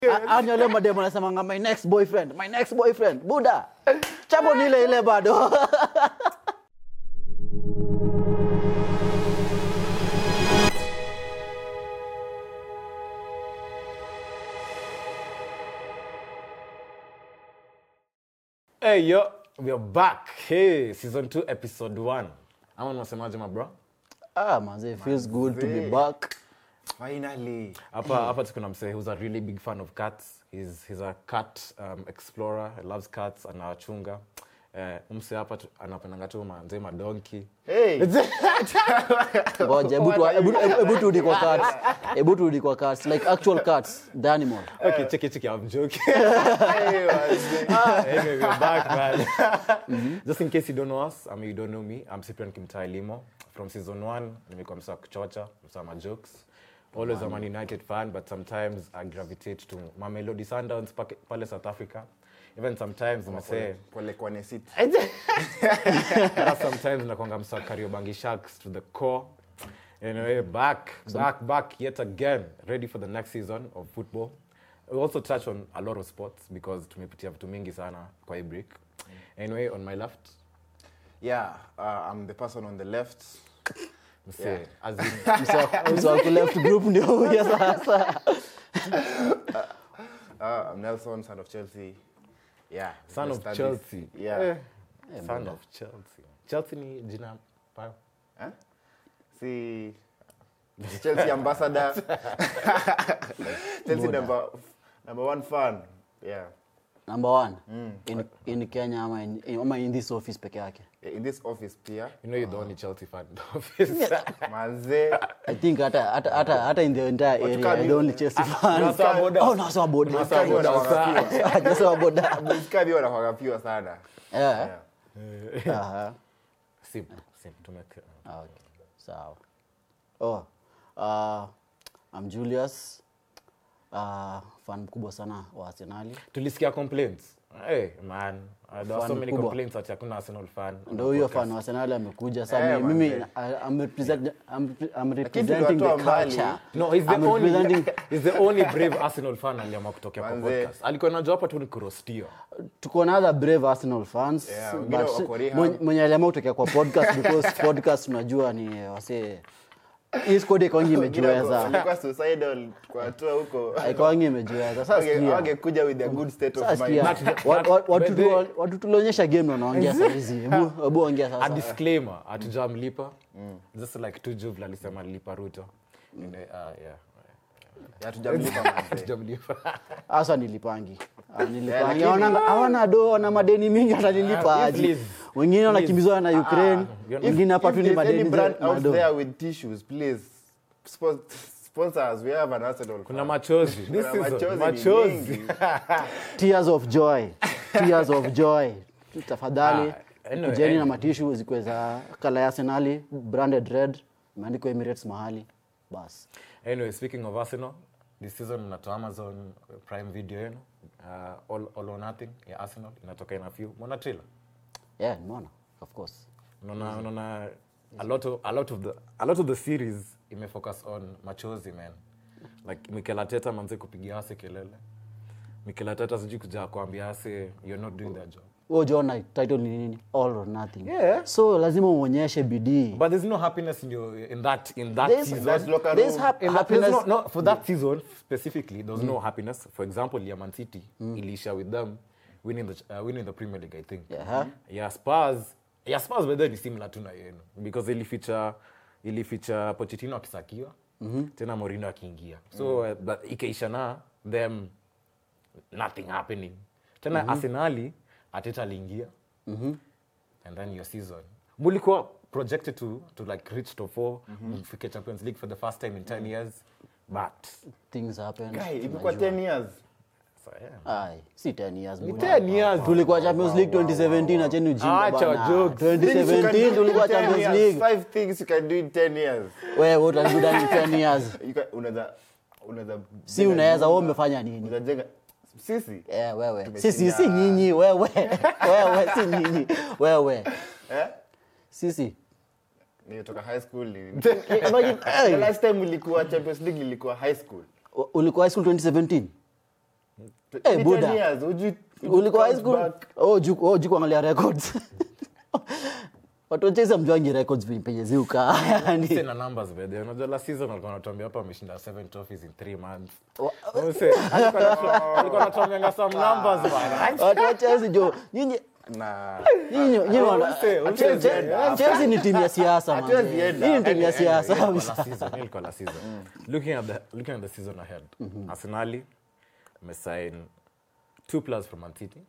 Anya leo mademo anasemanga my next boyfriend, my next boyfriend. Buda. Chapo ni ile ile bado. Hey yo, we are back. Hey, season 2 episode 1. Ama unasemaje mabro? Ah, manze, it feels good to be back. Finally. Hapa hapa tuko na msee who's a really big fan of cats. He's he's a cat um, explorer. He loves cats anawachunga. Eh, msee hapa tu- anapendanga tu manze madonki. Hey. Ngoja, hebu tu hebu hebu turudi kwa cats. Hebu turudi kwa cats, like actual cats, the animal. Okay, check it, check it. I'm joking. hey, wazee. anyway, we're back, man. Just in case you don't know us, I mean, you don't know me, I'm Cyprian Kimtai Limo. From season one, nimekuwa msa kuchocha, msa ma jokes. Always a Man United fan, but sometimes I gravitate to Mamelodi Sundowns pake- pale South Africa. Even sometimes mase, Pole kwa nesit. sometimes nakwanga msa Kariobangi Sharks to the core. Anyway, back, back, back yet again, ready for the next season of football. We also touch on a lot of sports because tumepitia vitu mingi sana kwa hii break. Anyway, on my left, Yeah, uh, I'm the person on the left. mse, Yeah. as in, Msa- msa wa left group ndio huyo sasa. Uh, I'm Nelson, son of Chelsea. Yeah. son the of studies. Chelsea. Yeah. Eh, son of Chelsea. Chelsea ni jina pa- Huh? See, Chelsea ambassador. Chelsea number, number one fan. Yeah. Number one, in, in Kenya ama in, in, ama in this office peke yake. In this office pia. You know you're the only Chelsea fan in the office. Manze. I think hata hata hata hata in the entire Watu area, kama I ni- the only Chelsea fan. unasema boda. Oh, nasema boda. Unasema boda, Wanawagapiwa. Hajasema boda. Msikabi wanawagapiwa sana. Yeah. Yeah. Aha. Sim, sim, tumeke- Ah, Okay. Sawa. Oh, uh, I'm Julius. Uh, fan mkubwa sana wa Arsenali. tulisikia complaints hey, man uh, there were so Fan many kubwa. complaints ati hakuna arsenal fan Ndio huyo fan wa Arsenal amekuja. Sasa Eh, mimi manze. I- I'm represent I'm, I'm representing the tuliwatoa mbali. culture. no he's the I'm only representing he's the only brave arsenal fan aliamua kutokea kwa Manze. podcast alikuwa najua hapa tu ni kurostio tuko na other brave Arsenal fans Yeah, wengine but wako rehab. mwenye- mwenye aliamua kutokea kwa podcast because podcast unajua ni wase hii squad ikawangi imejiweza Walikuwa suicidal kwa hatua huko. ikawangi imejiweza sasa Wange- sikia wangekuja with a good state of sasa mind. sikia Wa- wa- watu But they- tu- watu tulionyesha game na wanaongea saa hizi hebu hebu ongea a sasa disclaimer hatujamlipa just like tu juvla alisema alilipa ruto And, uh, yeah. Hatujamlipa manze. Hatujamlipa. hasa nilipangi Ah, nilipangi lakini- hawana hawana do na madeni mingi watanilipa Ah, aje please. wengine wanakimbizwa na Ukraine you're- wengine hapa If tu ni there's any madeni brand za- out mado. there with tissues, please spon- sponsors. We have an Arsenal. kuna fan. machozi This Kuna season, machozi ni machozi mengi. tears of joy tears of joy tafadhali Ah, anyway, kujeni na anyway. matishu zikuwe za kala ya arsenali branded red imeandikwa emirates mahali bas anyway speaking of arsenal this season mnatoa amazon prime video yenu uh, all, all or nothing ya arsenal inatoka in a few mona trailer yeah nimeona of course unaona unaona a lot of a lot of the a lot of the series imefocus on machozi man like Mikel Arteta manze kupigia ase kelele Mikel Arteta sijui kuja kuambia ase you're not doing that job huo jona title ni nini all or nothing Yeah. so lazima uonyeshe bidii but there's no happiness in your in that in that There's- season That's locker There's room. hap- In that, happiness there's no, no, for that season specifically, there was no happiness. For example, yeah, Man City, Elisha with them winning the uh, winning the Premier League, I think. Yeah. Yeah, Spurs. Yeah, Spurs by then is similar to na yenu because ilificha ilificha Pochettino akisakiwa tena Mourinho akiingia. So uh, but ikaisha na them nothing happening. Tena Arsenali Arteta aliingia. And then your season. Mulikuwa projected to to like reach top 4, mfike Champions League for the first time in 10 years. But things happen Guy, imekuwa 10 years. so, yeah. Ai, si 10 years Ni bwana. 10 years. tulikuwa champions league 2017 acheni ujinga Acha bana. jokes. Things you can do 2017 in tulikuwa 10 champions years. league Five things you can do in 10 years. wewe utakuda ni 10 years You can- unaweza unaweza si unaweza wewe umefanya nini unaweza jenga sisi Eh, wewe Tumeshinda. sisi si nyinyi wewe wewe si nyinyi wewe eh sisi nilitoka high school ni- Imagine, the hey, last time ulikuwa champions league ilikuwa high school ulikuwa high school 2017 Eh, Ni Buddha. 10 years, would you- would you ulikuwa high count school back? oh juu oh juu kuangalia records watu wacheza mjwangi records penye- penye ziuka yani Sina numbers by the way. Unajua last season walikuwa wanatuambia hapa wameshinda seven trophies in three months. Wa- Mse, alikuwa anatu- alikuwa anatuambianga some numbers bwana. watu wa Chelsea jo nyinyi Nah. nyinyi nyinyi wana- Mse, mse, Chelsea- enda. Chelsea ni timu ya siasa man. Hatuwezi enda. Hii ni timu ya Anyway, siasa ilikuwa kabisa. last season, ilikuwa last season. Looking at the looking at the season ahead. Arsenali mesign two players from Man City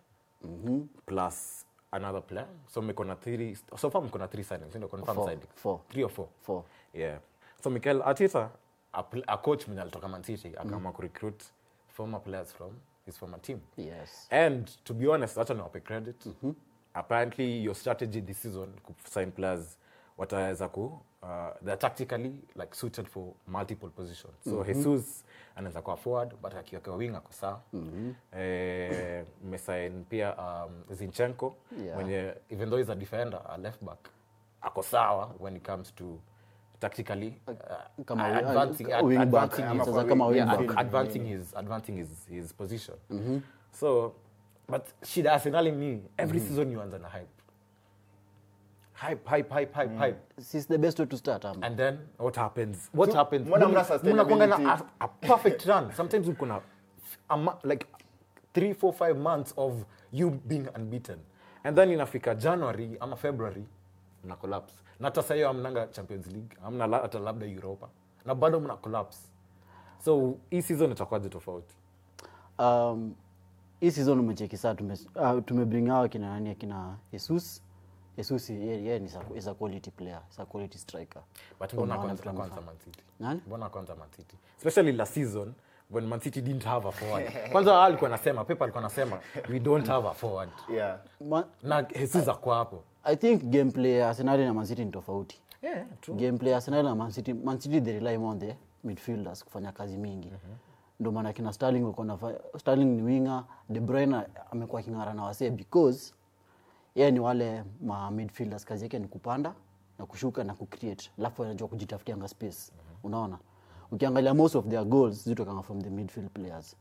plus another player. So mko na three so far mko na three signings, ndio confirm Four. signing. Four. Three or four. Four. Yeah. So Mikel Arteta a, pl- a coach mwenye alitoka Man City akaamua kurecruit former players from his former team. Yes. And to be honest, acha niwape credit. Apparently your strategy this season kusign players wataweza ku uh, they're tactically like suited for multiple positions. So Jesus anaweza kuwa forward but akiwekewa wing ako sawa. Eh, mmesign pia um, Zinchenko Yeah. mwenye even though he's a defender, a left back ako sawa when it comes to tactically uh, Kama uh, wi- advancing, uh, wing back, advancing ama his- kwa kama wing yeah, back. ad- advancing his advancing his, his position so but shida ya arsenali ni every season you anza na hype hype hype hype hype hype This is the best way to start um. and then what happens what happens mbona mna Mnakuanga na sustainability? a, a perfect run sometimes uko na a ma- like three four five months of you being unbeaten and then inafika january ama february mna collapse na hata sahiyo amnanga champions league amna la- hata labda europa na bado mna collapse so hii season itakuwaje tofauti um, hii season umecheki saa tume, uh, tumebring hawa kina nani akina jesus jesus yeye ye, ni sa- is a quality player is a quality striker but mbona Unaona kwanza vitu kwanza amefanya. man city Nani? mbona kwanza man city especially last season when man city didn't have a forward kwanza wao alikuwa anasema pepa alikuwa anasema we don't have a forward Yeah. Ma, na jesus akwa hapo i think gameplay ya arsenali na mancity ni tofauti yeah, true. gameplay ya arsenali na mancity mancity they rely more on the midfielders kufanya kazi mingi ndio maana kina starling wako na starling ni winger de bruyne amekuwa king'ara na wasee because yeye ni wale ma midfielders kazi yake ni kupanda na kushuka na kucreate alafu anajua kujitafutianga space unaona ukiangalia most of their goals zitokanga from the midfield players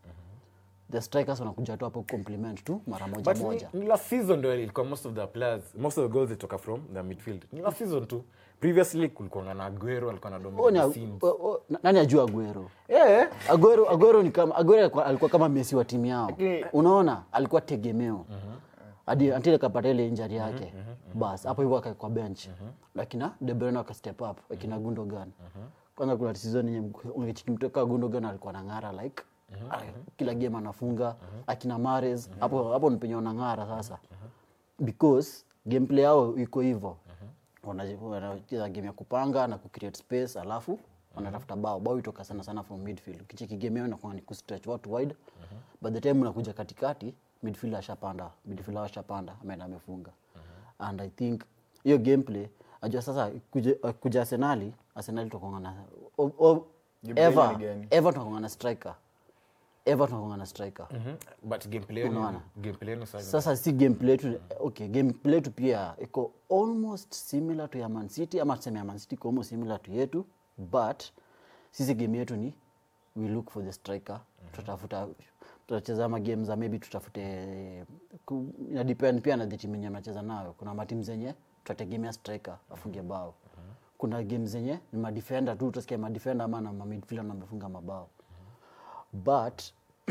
the strikers wanakuja tu hapo compliment tu mara moja but moja ni, ni last season ndio ilikuwa most of the players most of the goals zitoka from the midfield ni last season tu previously kulikuwa na aguero alikuwa na Oh, ni- dominate scenes oh, oh, na- nani ajua aguero yeah Aguero, Aguero ni kama Aguero alikuwa, alikuwa kama Messi wa timu yao. Lakini- Unaona, alikuwa tegemeo. Hadi until akapata ile injury yake. Bas, hapo hivyo akaekwa bench. Lakini De Bruyne aka step up, akina Gundogan. Kwanza kuna season yenye ungechiki mtoka Gundogan alikuwa anang'ara like ah, kila game anafunga akina Mahrez hapo hapo ni penye wanang'ara sasa because gameplay yao iko hivyo Wana- wanacheza game ya kupanga na kucreate space alafu wanatafuta bao bao itoka sana sana from midfield kicheki game yao inakuwa ni kustretch watu wide by the time unakuja katikati midfield ashapanda midfield ashapanda ameenda amefunga and i think hiyo gameplay ajua sasa kuja, kuja arsenali arsenali tunakuanga na o- o- Gameplay ever ni gani? ever tunakuanga na striker ever tunakuanga na striker Mhm. but gameplay yenu Unaona? gameplay yenu sasa sasa si gameplay yetu okay gameplay yetu pia iko almost similar to ya Man City ama tuseme ya Man City iko almost similar to yetu but sisi game yetu ni we look for the striker tutatafuta tutacheza ma game za maybe tutafute ku- ina depend pia na the team yenye mnacheza nayo kuna matimu zenye tutategemea striker afunge bao kuna game zenye ni madefender tu utasikia madefender ama na midfielder na amefunga mabao but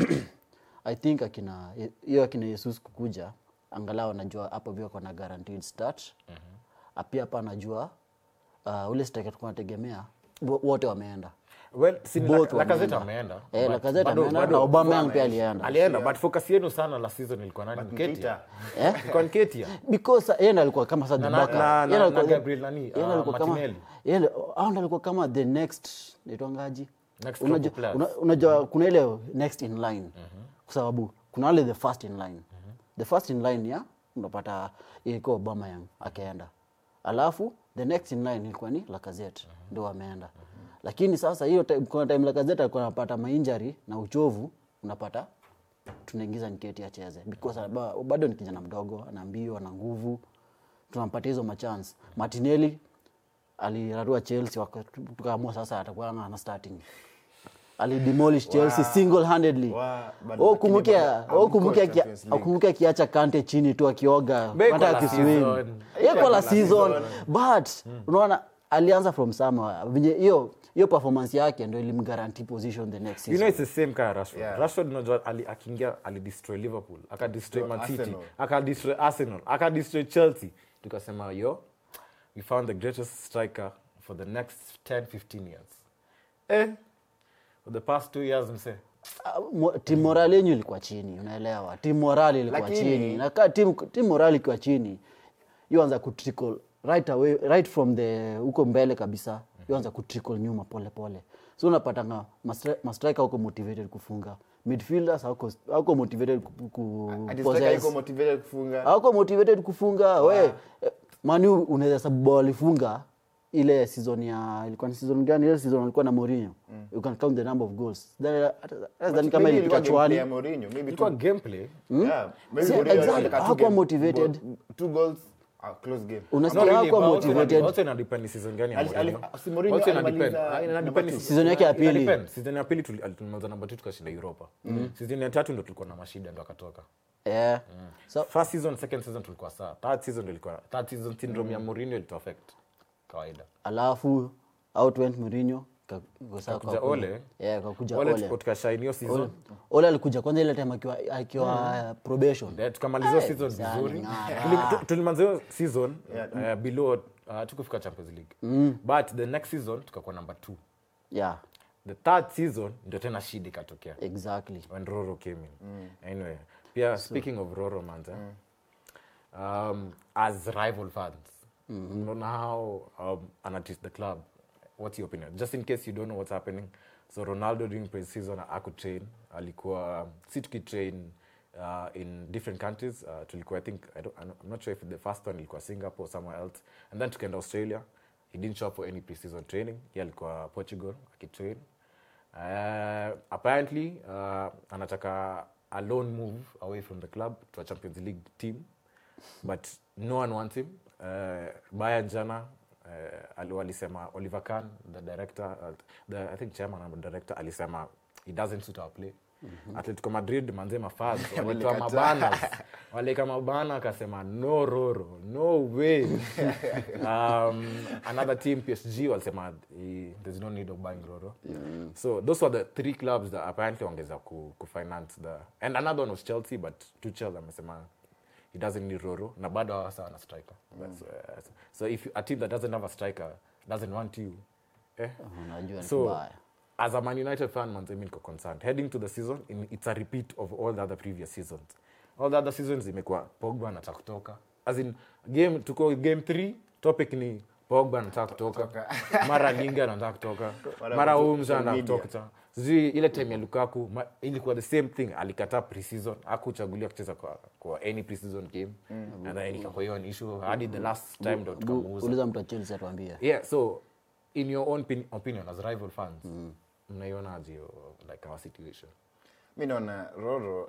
i think akina hiyo akina yesus kukuja angalau anajua hapo vio kona guaranteed start mm-hmm. pia hapa anajua uh, ule striker tulikuwa nategemea wo- wote wameenda well si ni Both Lak- Lacazette wameenda. ameenda Eh, but Lacazette bado- ameenda bado- na Aubameyang pia alienda alienda but focus yenu sana last season ilikuwa nani Nketiah Nketiah. Eh? ilikuwa Nketiah because yeye ndo alikuwa kama sasa Na- the na- backup. na- Yeye na- ndo na alikuwa- Gabriel nani, yeye ndo ah, alikuwa kama- Martinelli. yeye ndo- hao ndo alikuwa kama the next naitwangaji Next Unajua- couple players. una- unajua kuna ile next in line kwa sababu kuna wale the first in line the first in line ya unapata ilikuwa Aubameyang akaenda alafu the next in line ilikuwa ni Lacazette ndio ameenda lakini sasa hiyo time, kuna time Lacazette alikuwa anapata mainjury na uchovu unapata tunaingiza Nketiah acheze because ba- bado ni kijana mdogo ana mbio ana nguvu tunampatia hizo machance Martinelli alirarua Chelsea waka- tukaamua sasa atakuwa ana starting alidemolish chelsea single handedly Wa- bado- kumbuke lakini bado kumbuke hamko Champions League. kumbuke akiacha kante chini tu akioga Beko hata la akiswim season. yeko la season but unaona alianza from somewhere venye hiyo hiyo performance yake ndo ilimguarantee position the next you know season it's the same kind of Rashford. Yeah. Rashford unajua ali, akiingia alidestroy Liverpool, akadestroy Destroy Man City, Arsenal. akadestroy Arsenal, akadestroy Chelsea. Tukasema yo, we found the greatest striker for the next 10 15 years. Eh, for the past two years mse. Ah, mo- team morale yenyu ilikuwa chini unaelewa team morale ilikuwa Lakini- chini na ka team, team morale ikiwa chini yuanza kutrickle right away right from the huko mbele kabisa yuanza kutrickle nyuma pole pole so unapatanga mastri- mastriker huko motivated kufunga midfielders hawako hawako motivated ku, ku Ati possess. striker yuko motivated kufunga hawako motivated kufunga we eh, manu unaweza sababu bao walifunga ile season ya ilikuwa ni season gani ile season walikuwa na Mourinho you can count the number of goals Then, hata- hata sidhani kama Maybe ilipita ilikuwa gameplay chwani ya Mourinho, maybe Ilikuwa two- gameplay. yeah, maybe See, Mourinho exactly. alitaka two Hakuwa game- motivated. go- two goals, a close game. unasikia Not really, hakuwa but also motivated ina- also ina depend ni season gani ya Ali- ali- Mourinho. si Mourinho Also ina alimaliza depend. Ah, ina number depend two. si- Season yake ya ina pili. depend. Season ya pili tuli- tulimaliza namba 2 tukashinda Europa. Season ya tatu ndo tulikuwa na mashida ndo akatoka. yeah. so First season, second season tulikuwa sawa. Third season ndo ilikuwa third season syndrome ya Mourinho ilito affect kawaida. alafu out went Mourinho ka- kwa sawa Kakuja kakuja- Ole. yeah, kakuja Wale Ole. tuko tukashine hiyo season. Ole. Ole alikuja kwanza ile time akiwa akiwa probation Yeah, tukamaliza hiyo season sana vizuri ng'ara. Tuli- tu- tulimaliza hiyo season uh, below uh, tukufika champions league but the next season tukakuwa number two yeah the third season ndio tena shida ikatokea exactly when roro came in anyway pia speaking of roro manze um, as rival fans unaona how um, anateach the club what's your opinion just in case you don't know what's happening so ronaldo during pre-season akutrain alikuwa si tukitrain uh, in different countries uh, tulikuwa i think I don't, i'm not sure if the first one ilikuwa singapore or somewhere else and then tukaenda australia he didn't show up for any pre-season training ye alikuwa portugal akitrain uh, apparently uh, anataka a loan move away from the club to a champions league team but no one wants him uh, Bayern jana uh, ali- walisema oliver Kahn, the director uh, the, i think chairman and director alisema he doesn't suit our play mm-hmm. atletico madrid manze mafans walitoa Walikataa. mabana walika mabana akasema no roro no way um, another team psg walisema eh, there's no need of buying roro so those were the three clubs that apparently wangeza ku, kufinance the and another one was chelsea but tuchel amesema he doesn't need roro na bado hawasa ana striker That's, uh, so if you, a team that doesn't have a striker doesn't want you eh? unajua ni so kubaya as a man united fan manze mi niko concerned heading to the season in, it's a repeat of all the other previous seasons all the other seasons imekuwa pogba anataka kutoka as in game tuko game 3 topic ni pogba anataka kutoka mara linga anataka kutoka Mara mara kuto- umza social anataka media. kutoka sijui ile time ya lukaku ma, ilikuwa the same thing alikataa preseason akuchagulia kucheza kwa, kwa any preseason game and then ikakuwa hiyo ni issue hadi the last time ndo tukamuuza uliza mtu wa Chelsea atuambie yeah so in your own pin- opinion as rival fans mnaionaje hiyo like our situation mi naona roro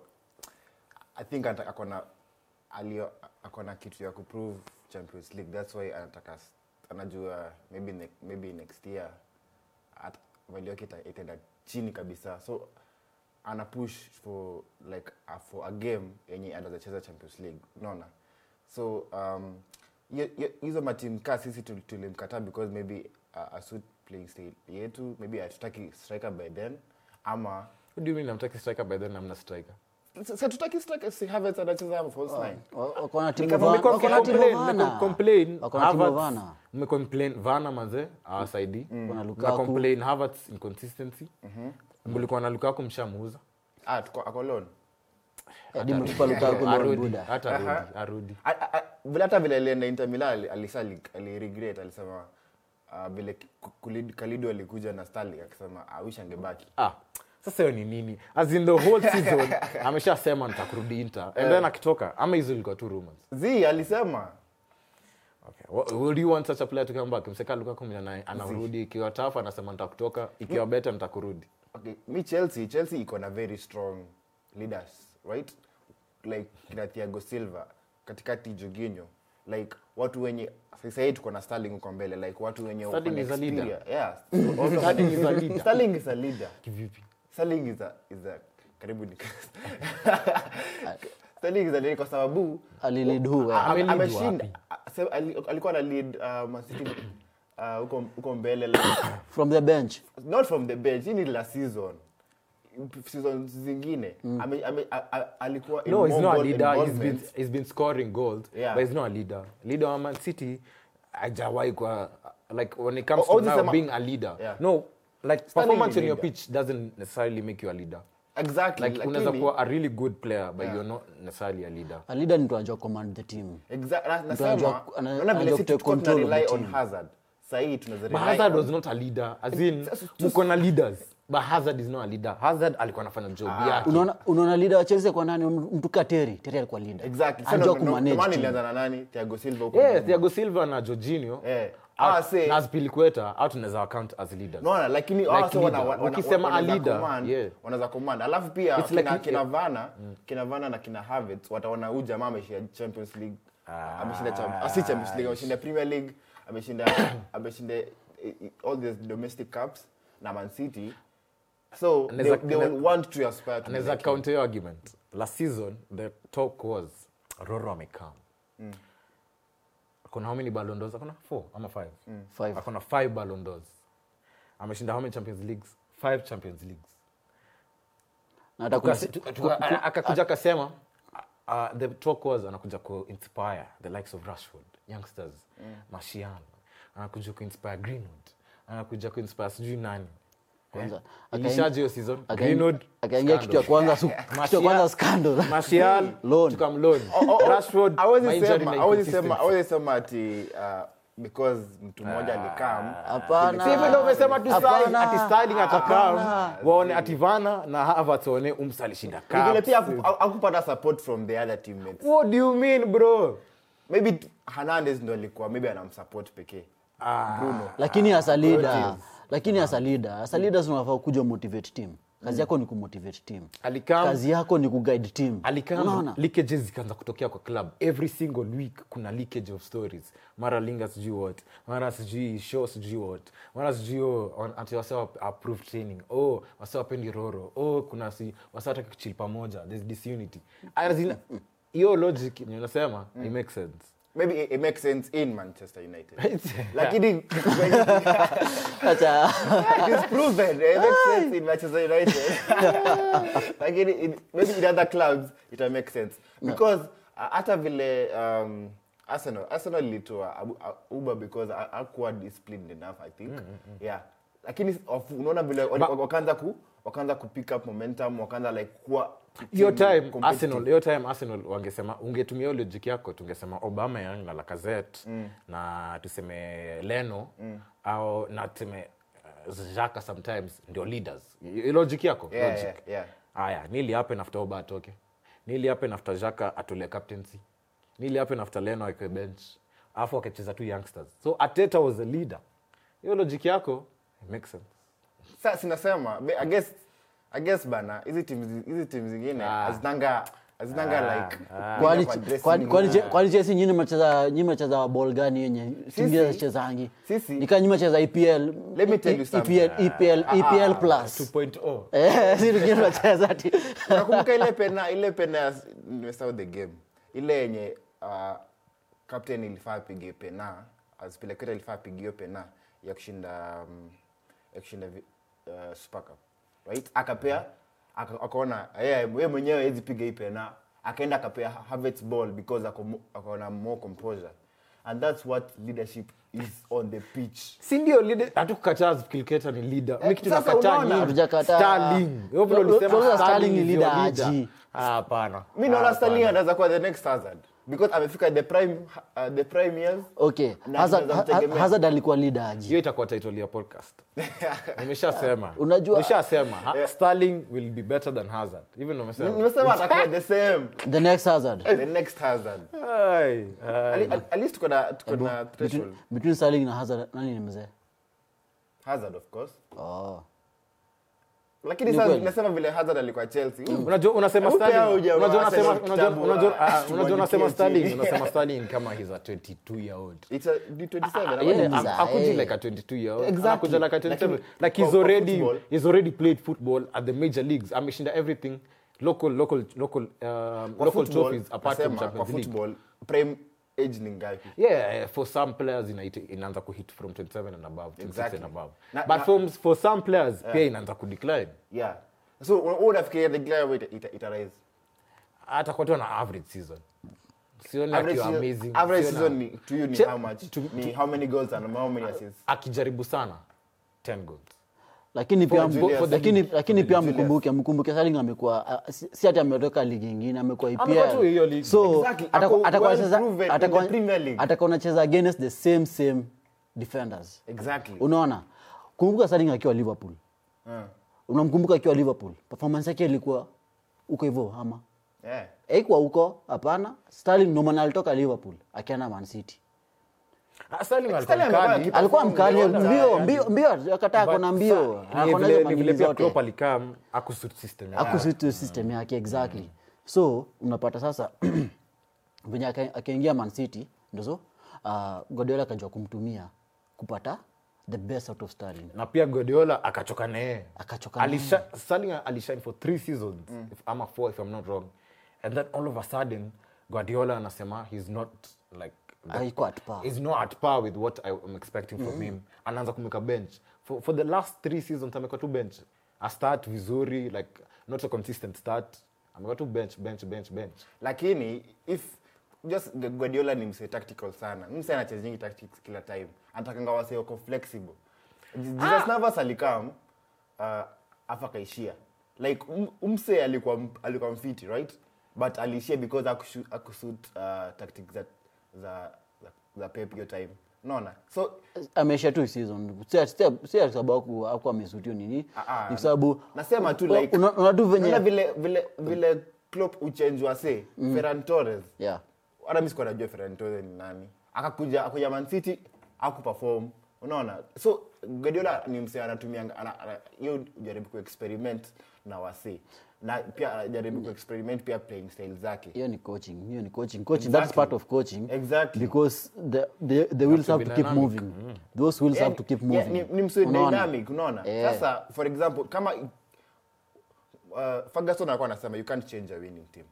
i think ata- akona alio akona kitu ya kuprove champions league that's why anataka s- anajua maybe, ne, maybe next year at- value yake ita- itaenda chini kabisa so ana push for like uh, for a game yenye anaweza cheza champions league unaona so um, hiyo- hiyo- hizo matim kaa sisi tul- tulimkataa because maybe uh, asuit playing style yetu maybe hatutaki striker by then ama what do you mean namtaki striker by then namna striker Sasa tutaki striker si Havertz anacheza hapo false nine. Wa- wako na timu kama Van- mmekuwa wako na timu Mmecomplain, Vana. mmecomplain, Wako na timu Havertz- Vana. mmecomplain vana manze awasaidi Kuna Lukaku. mcomplain havertz inconsistency mlikuwa na lukaku mshamuuza Ah, tuko ako loan. Hadi mtupa Lukaku na arudi Buda. hata arudi arudi A- a- a- Vile hata vile alienda Inter Milan ali- alisa ali- aliregret alisema ah, vile Ku- Kulid- Kalido alikuja na Sterling akisema I wish angebaki. ah sasa hiyo ni nini as in the whole season ameshasema nitakurudi inter and then akitoka ama hizo ilikuwa tu rumors Zi alisema Okay. Wha- Would you want such a player to come back? Mseka Lukaku mwenye ana- anarudi ikiwa tough anasema nitakutoka, ikiwa better nitakurudi. okay, mi Chelsea Chelsea iko na very strong leaders right like kina Thiago Silva katikati Jorginho like watu wenye sasa hii tuko na Sterling huko mbele like watu wenye wako Sterling na is a leader. experience. yeah Also- Sterling is a leader. Sterling is a leader kivipi Sterling is a is a karibu ni Sterling is a leader kwa sababu alilid who well. ame- Amelead ameshinda a- se- ali- alikuwa na lead uh, Man City uh, huko huko mbele like, from the bench not from the bench hii ni la season season zingine ame, ame, a, a, alikuwa in no he's more not a goal leader he's been, involvement. he's been scoring goals Yeah. but he's not a leader leader wa man city hajawahi kwa like when it comes Oh, oh, to now this is a- being a leader Yeah. no like Sterling performance ni on your leader. pitch doesn't necessarily make you a leader exactly like unaweza lakini- kuwa a really good player but you're not necessarily a leader a leader ni mtu anajua command the team Exa- na- Mtu nasema anajua- ana- unaona vile anajua sisi kutake tulikuwa tuna control of the rely on team. Hazard sahii tunaweza but rely hazard on- was not a leader as in mko na leaders but hazard is not a leader hazard alikuwa anafanya job yake unaona unaona leader wa Chelsea kwa nani mtu ka Terry Terry alikuwa leader exactly Sasa anajua ndo- ndo- ndo kumanage maana team ilianza na nani Thiago Silva huko yeah nyuma. thiago silva na jorginho Eh. out- Ah, say- na Azpilicueta, au tunaweza account as leaders Unaona, lakini Like hao sasa wana- leader. wana- wana- Ukisema a wanaweza leader, command, yeah. wanaweza command alafu pia It's kina, like- kina Vana kina Vana na kina Havertz wataona huyu jamaa ameshinda Champions League ameshinda Champ- ah, si Champions League ameshinda Premier League ameshinda ameshinda eh, eh, all the domestic cups na Man City so they, Anaweza- they will want to aspire to be anaweza like him. counter your argument last season the talk was roro amekam akona how many ballon d'ors akona four ama five Five. akona five ballon d'ors ameshinda how many champions leagues five champions leagues na hata kuna Tukase- tu- tu- a- akakuja akasema uh, the talk was anakuja ku inspire the likes of rashford youngsters martial anakuja ku inspire greenwood anakuja ku inspire sijui nani Kwanza, Eh, akain- ilishaje hiyo season akain- greenwood akaingia kitu ya kwanza su- kitu ya kwanza scandal Martial Loan. tukamloan Oh, oh, rashford hawezi my injury sema- na hawezi sema inconsistency. hawezi sema ati uh, because mtu mmoja alikam hapana Si hivyo ndio umesema tu Sterling, Hapana. ati Sterling atakam Hapana. waone ati Werner na Havertz waone umsa alishinda Ni vile cups. pia haku- hakupata support from the other teammates what do you mean bro maybe t- Hernandez ndo alikuwa maybe anamsupport pekee Bruno lakini as a leader lakini as a leader as a leader unafaa kuja motivate team kazi yako ni kumotivate team alikam kazi yako ni kuguide team alikam unaona leakages zikaanza kutokea kwa club every single week kuna leakage of stories mara linga sijui what mara sijui show sijui what mara sijui oh, on- ati wase wa- approve training oh wase wapendi roro oh kuna si wase wataki kuchill pamoja there's disunity As in, hiyo logic ni unasema it makes sense maybe it, it makes sense in manchester united lakini acha it is proven it makes sense in manchester united lakini in, maybe in other clubs it will make sense because uh, hata vile um, arsenal arsenal ilitoa Abu- uh, uber because ha- hakuwa disciplined enough i think yeah lakini of- unaona vile wali- wakaanza ku wakaanza ku pick up momentum wakaanza like kuwa hiyo team time competitive. arsenal hiyo time arsenal wangesema ungetumia hiyo logic yako tungesema obama yang na lacazette na tuseme leno au na tuseme uh, jaka sometimes ndio leaders Hiyo logic yako Yeah, logic yeah, yeah. haya nili happen after oba atoke nili happen after jaka atole captaincy nili happen after leno akwe bench alafu akacheza tu youngsters so ateta was a leader hiyo logic yako it makes sense Sasa sinasema be- I guess I guess bana hizi timu hizi timu zingine hazinanga hazinanga like kwani kwa dressing kwani- room. kwani Je- kwani Chelsea nyinyi macheza nyinyi macheza ball gani yenye timu zachezangi Sisi- nika nyinyi macheza EPL Let me tell you something. EPL EPL EPL plus 2.0 eh sisi wengine tunacheza ati nakumbuka ile pena ile pena ya nimesahau the game ile yenye uh, captain ilifaa apige pena azipeleketa ilifaa apige hiyo pena ya kushinda um, ya kushinda vi- uh, super cup right akapea aka- akaona yeye yeye mwenyewe hawezi piga hii pena akaenda akapea Havertz ball because ako mo- akaona more composure and that's what leadership is on the pitch si ndio leader- hatukukataa kilketa ni leader mi kitu sasa nakataa unaona, ni hatujakataa. Sterling. Wewe vile ulisema Tunauliza Sterling Sterling is ni your leader leader. aje? Ah, hapana mi naona Sterling anaweza kuwa the next Hazard because amefika the prime uh, the prime years okay Na Hazard tunaweza mtegemea. Hazard alikuwa leader aje hiyo itakuwa title ya podcast nimeshasema Unajua- nimeshasema Ha- Sterling will be better than Hazard even umesema nimesema atakuwa the same the next Hazard the next Hazard Ai, ai. at, at least tuko na tuko na threshold between, between Sterling na Hazard nani ni mzee Hazard of course oh lakini Ni sasa kweli. nasema vile hazard alikuwa chelsea Huyu- unajua unasema Hebu pea Sterling- huyu jamaa unajua unasema Arsenal unajua kitabu, unajua ah, ah, unajua tumwandikie unasema chini. Sterling unasema Sterling kama he's a 22 year old It's a- ni 27, Ah, ama yeah, ni- I'm- Mza, akuji eh. like a 22 year old Exactly. Anakuja like a 27 Lakini like he's kwa- kwa already football- he's already played football at the major leagues ameshinda everything local local local um, kwa local football, trophies apart from nasema, kwa Champions League football prime age ni ngapi yeah eh, for some players inaita- inaanza kuhit from 27 and above 26 Exactly. and above Na- but na- for, for some players pia inaanza kudecline yeah so wewe unafikiria the glamour ita, ita, ita rise hata kwa tu na average season sioni average akiwa season, amazing average Siona- season ni, to you ni Che- how much to- ni how many goals and how many assists akijaribu sana 10 goals lakini pia Julius. mbu- lakini lakini pia Julius. mkumbuke mkumbuke Sterling amekuwa ah, si si ati ametoka ligi nyingine amekuwa Amekuwa tu hiyo EPL ligi. so Exactly. atakuwa- Ako atakuwa well anacheza- proven in atakuwa- the Premier League. atakuwa anacheza against the same same defenders exactly unaona kumbuka Sterling akiwa Liverpool uh, unamkumbuka akiwa Liverpool performance yake ilikuwa uko hivyo ama yeah haikuwa huko hapana Sterling ndo maana alitoka Liverpool akienda Man City Ah, Sterling alikuwa Sterling amekuwa mkali. aki- alikuwa mkali Perform mbio well, mbio mbio akataa But kona sa- mbio ni akona vile- hizo ni manini vile pia zote Klopp alikam akusuit system yake. akusuit system yake exactly so unapata sasa venye aka- akaingia man city ndozo uh, godiola akajua kumtumia kupata the best out of Sterling na pia Guardiola akachoka naye Akachoka naye. Alisha- Sterling alishine for three seasons if, ama four if I'm not wrong and then all of a sudden Guardiola anasema he's not like the- Haikuwa at par. he's not at par with what I'm expecting from him anaanza kumeka bench for, for the last three seasons amekuwa tu bench a start vizuri like not a consistent start amekuwa tu bench bench bench bench lakini if just guardiola ni mse tactical sana mse anachezing tactics kila time anatakanga wase wako flexible jesus navas alikam uh, afa kaishia like um, umse alikuwa m- alikuwa mfiti right but aliishia because akushu- akusut uh, tactics za za za, za pep hiyo time unaona so ameisha tu season si ati- si- si ati sababu akuwa amesutio nini Ah, ah. ni sababu nasema tu Una- like una- una tu venye- unaona vile vile vile Klopp uchenjwa se Ferran Torres yeah hata mi sikuwa najua Ferran Torres ni nani akakuja akuja Man City akuperform unaona so Guardiola ni mse anatumia ana- ana- hiyo jaribu kuexperiment na wase na pia anajaribu kuexperiment pia playing style zake hiyo ni coaching hiyo ni coaching coaching that's Exactly. part of coaching Exactly. because the the, the wheels to have be to keep dynamic. moving those wheels have to keep Yeah, moving ni, ni mse Unaona? dynamic unaona Eh. sasa for example kama uh, Ferguson alikuwa anasema you can't change a winning team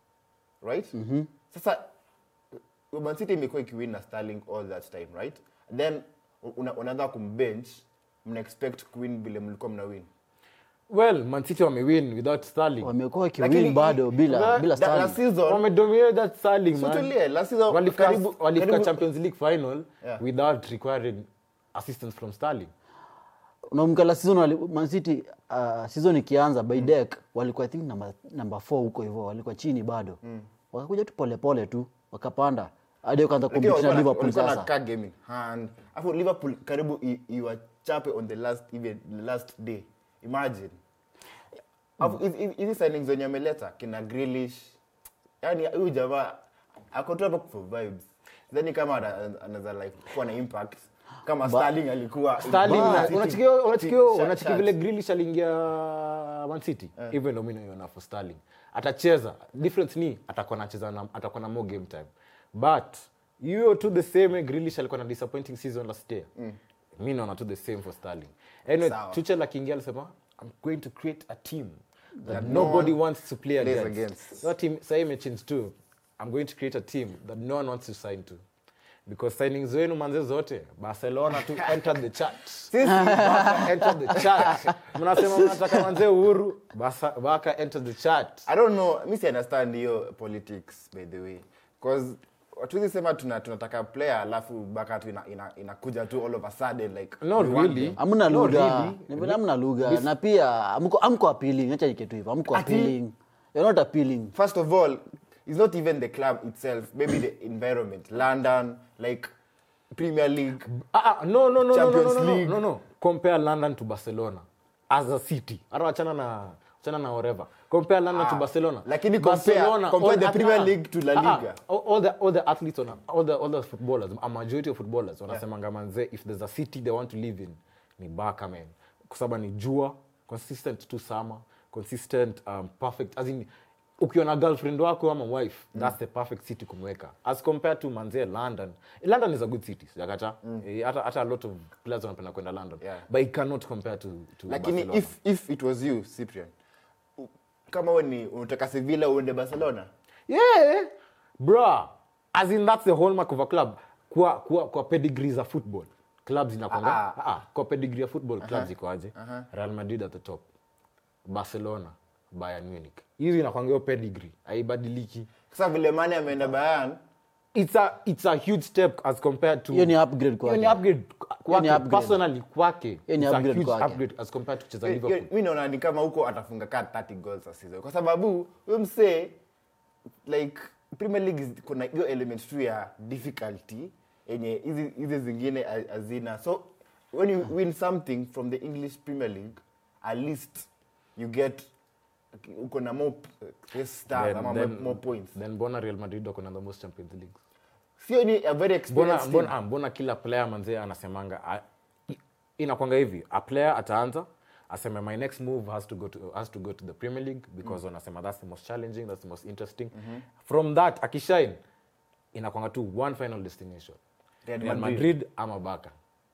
right sasa uh, Man City imekuwa ikiwin na Sterling all that time right then una- unaanza kumbench mna expect kuwin vile mlikuwa mna win well Man City wamewin without Sterling wamekuwa Lakini wakiwin bado i- bila that- bila that- last Sterling season wamedominate that Sterling So man tulie, last season walifika karibu- walifika karibu- Champions League final Yeah. without requiring assistance from Sterling unamkala season wali, Man City uh, season ikianza by deck walikuwa i think number number 4 huko hivyo walikuwa chini bado wakakuja tu polepole tu wakapanda hadi wakaanza Lakini kumpitisha walikuwa na- Liverpool walikuwa na sasa car game in hand afu liverpool karibu i- iwachape on the last even the last day imagine afu hizi- hizi hizi signings zenye ameleta kina Grealish yani huyu jamaa ako tu hapo for vibes then kama ana- anaweza like kuwa na impact kama Sterling alikuwa Sterling Man na- City unachikia unachikia shut- unachikia shut. vile Grealish aliingia Man City hivyo ndio mimi naiona for Sterling atacheza difference ni atakuwa anacheza na atakuwa na more game time but hiyo tu the same way Grealish alikuwa na disappointing season last year mimi naona tu the same for Sterling anyway Sawa. Tuchel akiingia alisema I'm going to create a team that That no nobody one wants to play plays against. against. That team sasa imechange too. I'm going to create a team that no one wants to sign to. Because signings wenu manze zote Barcelona to enter the chat. Barca enter the chat. Mnasema mnataka manze uhuru, Barca Barca enter the chat. I don't know, mi si understand hiyo politics by the way. Cause hatuwezi sema tuna, tunataka player alafu baka tu inakuja ina, inakuja tu all of a sudden like Not we want really. them. hamna No, lugha really. Ni vile hamna lugha na pia amko amko appealing acha iketu hivyo amko Ati- appealing you're not appealing First of all, it's not even the club itself, maybe the environment. London, like Premier League. Ah, ah, no, no, no, no, no, no, Champions no, no, League. no, no. Compare London to Barcelona as a city. Hata wachana na wachana na whatever. Compare London to Ah, Barcelona. lakini compare- compare all- the ah, Premier ah, League to La ah, ah, Liga. all, all the all the athletes on all the all the footballers, a majority of footballers wanasemanga manze if there's a city they want to live in ni Barca man. Kwa sababu ni jua consistent tu summer consistent um, perfect as in ukiwa na girlfriend wako ama wife that's the perfect city kumweka as compared to manzie london london is a good city yakata hata hata a lot of players wanapenda kwenda london Yeah. but it cannot compare to, to lakini Barcelona. if, if it was you cyprian u- kama we ni unataka sevilla uende barcelona yeah bra as in that's the hallmark of a club kwa, kwa, kwa pedigree za football clubs inakwanga Ah, ah, ah, kwa pedigree ya football clubs iko aje real madrid at the top barcelona bayern munich hizi inakwanga hiyo pedigree haibadiliki sasa vile mane ameenda bayan it's a, it's a huge step as compared to hiyo ni upgrade Hiyo ni kwake upgrade kwake upgrade. personally kwake Hiyo ni it's a upgrade huge kwake. upgrade as compared to kucheza liverpool mi naona ni kama huko atafunga ka 30 goals a season kwa sababu huyo msee like premier league is- kuna hiyo element tu ya difficulty yenye hizi hizi zingine ha- hazina so when you win something from the english premier league at least you get uko na more uh, stars Then- ama then- more points then mbona real madrid wako na the most champions leagues sio ni a very mbona, experienced mbona, team. ah, mbona kila player manzee anasemanga ah, i- inakwanga hivi a player ataanza aseme my next move has to go to, has to, go to the premier league because wanasema that's the most challenging that's the most interesting from that akishine inakwanga tu one final destination Real real Madrid. madrid ama baka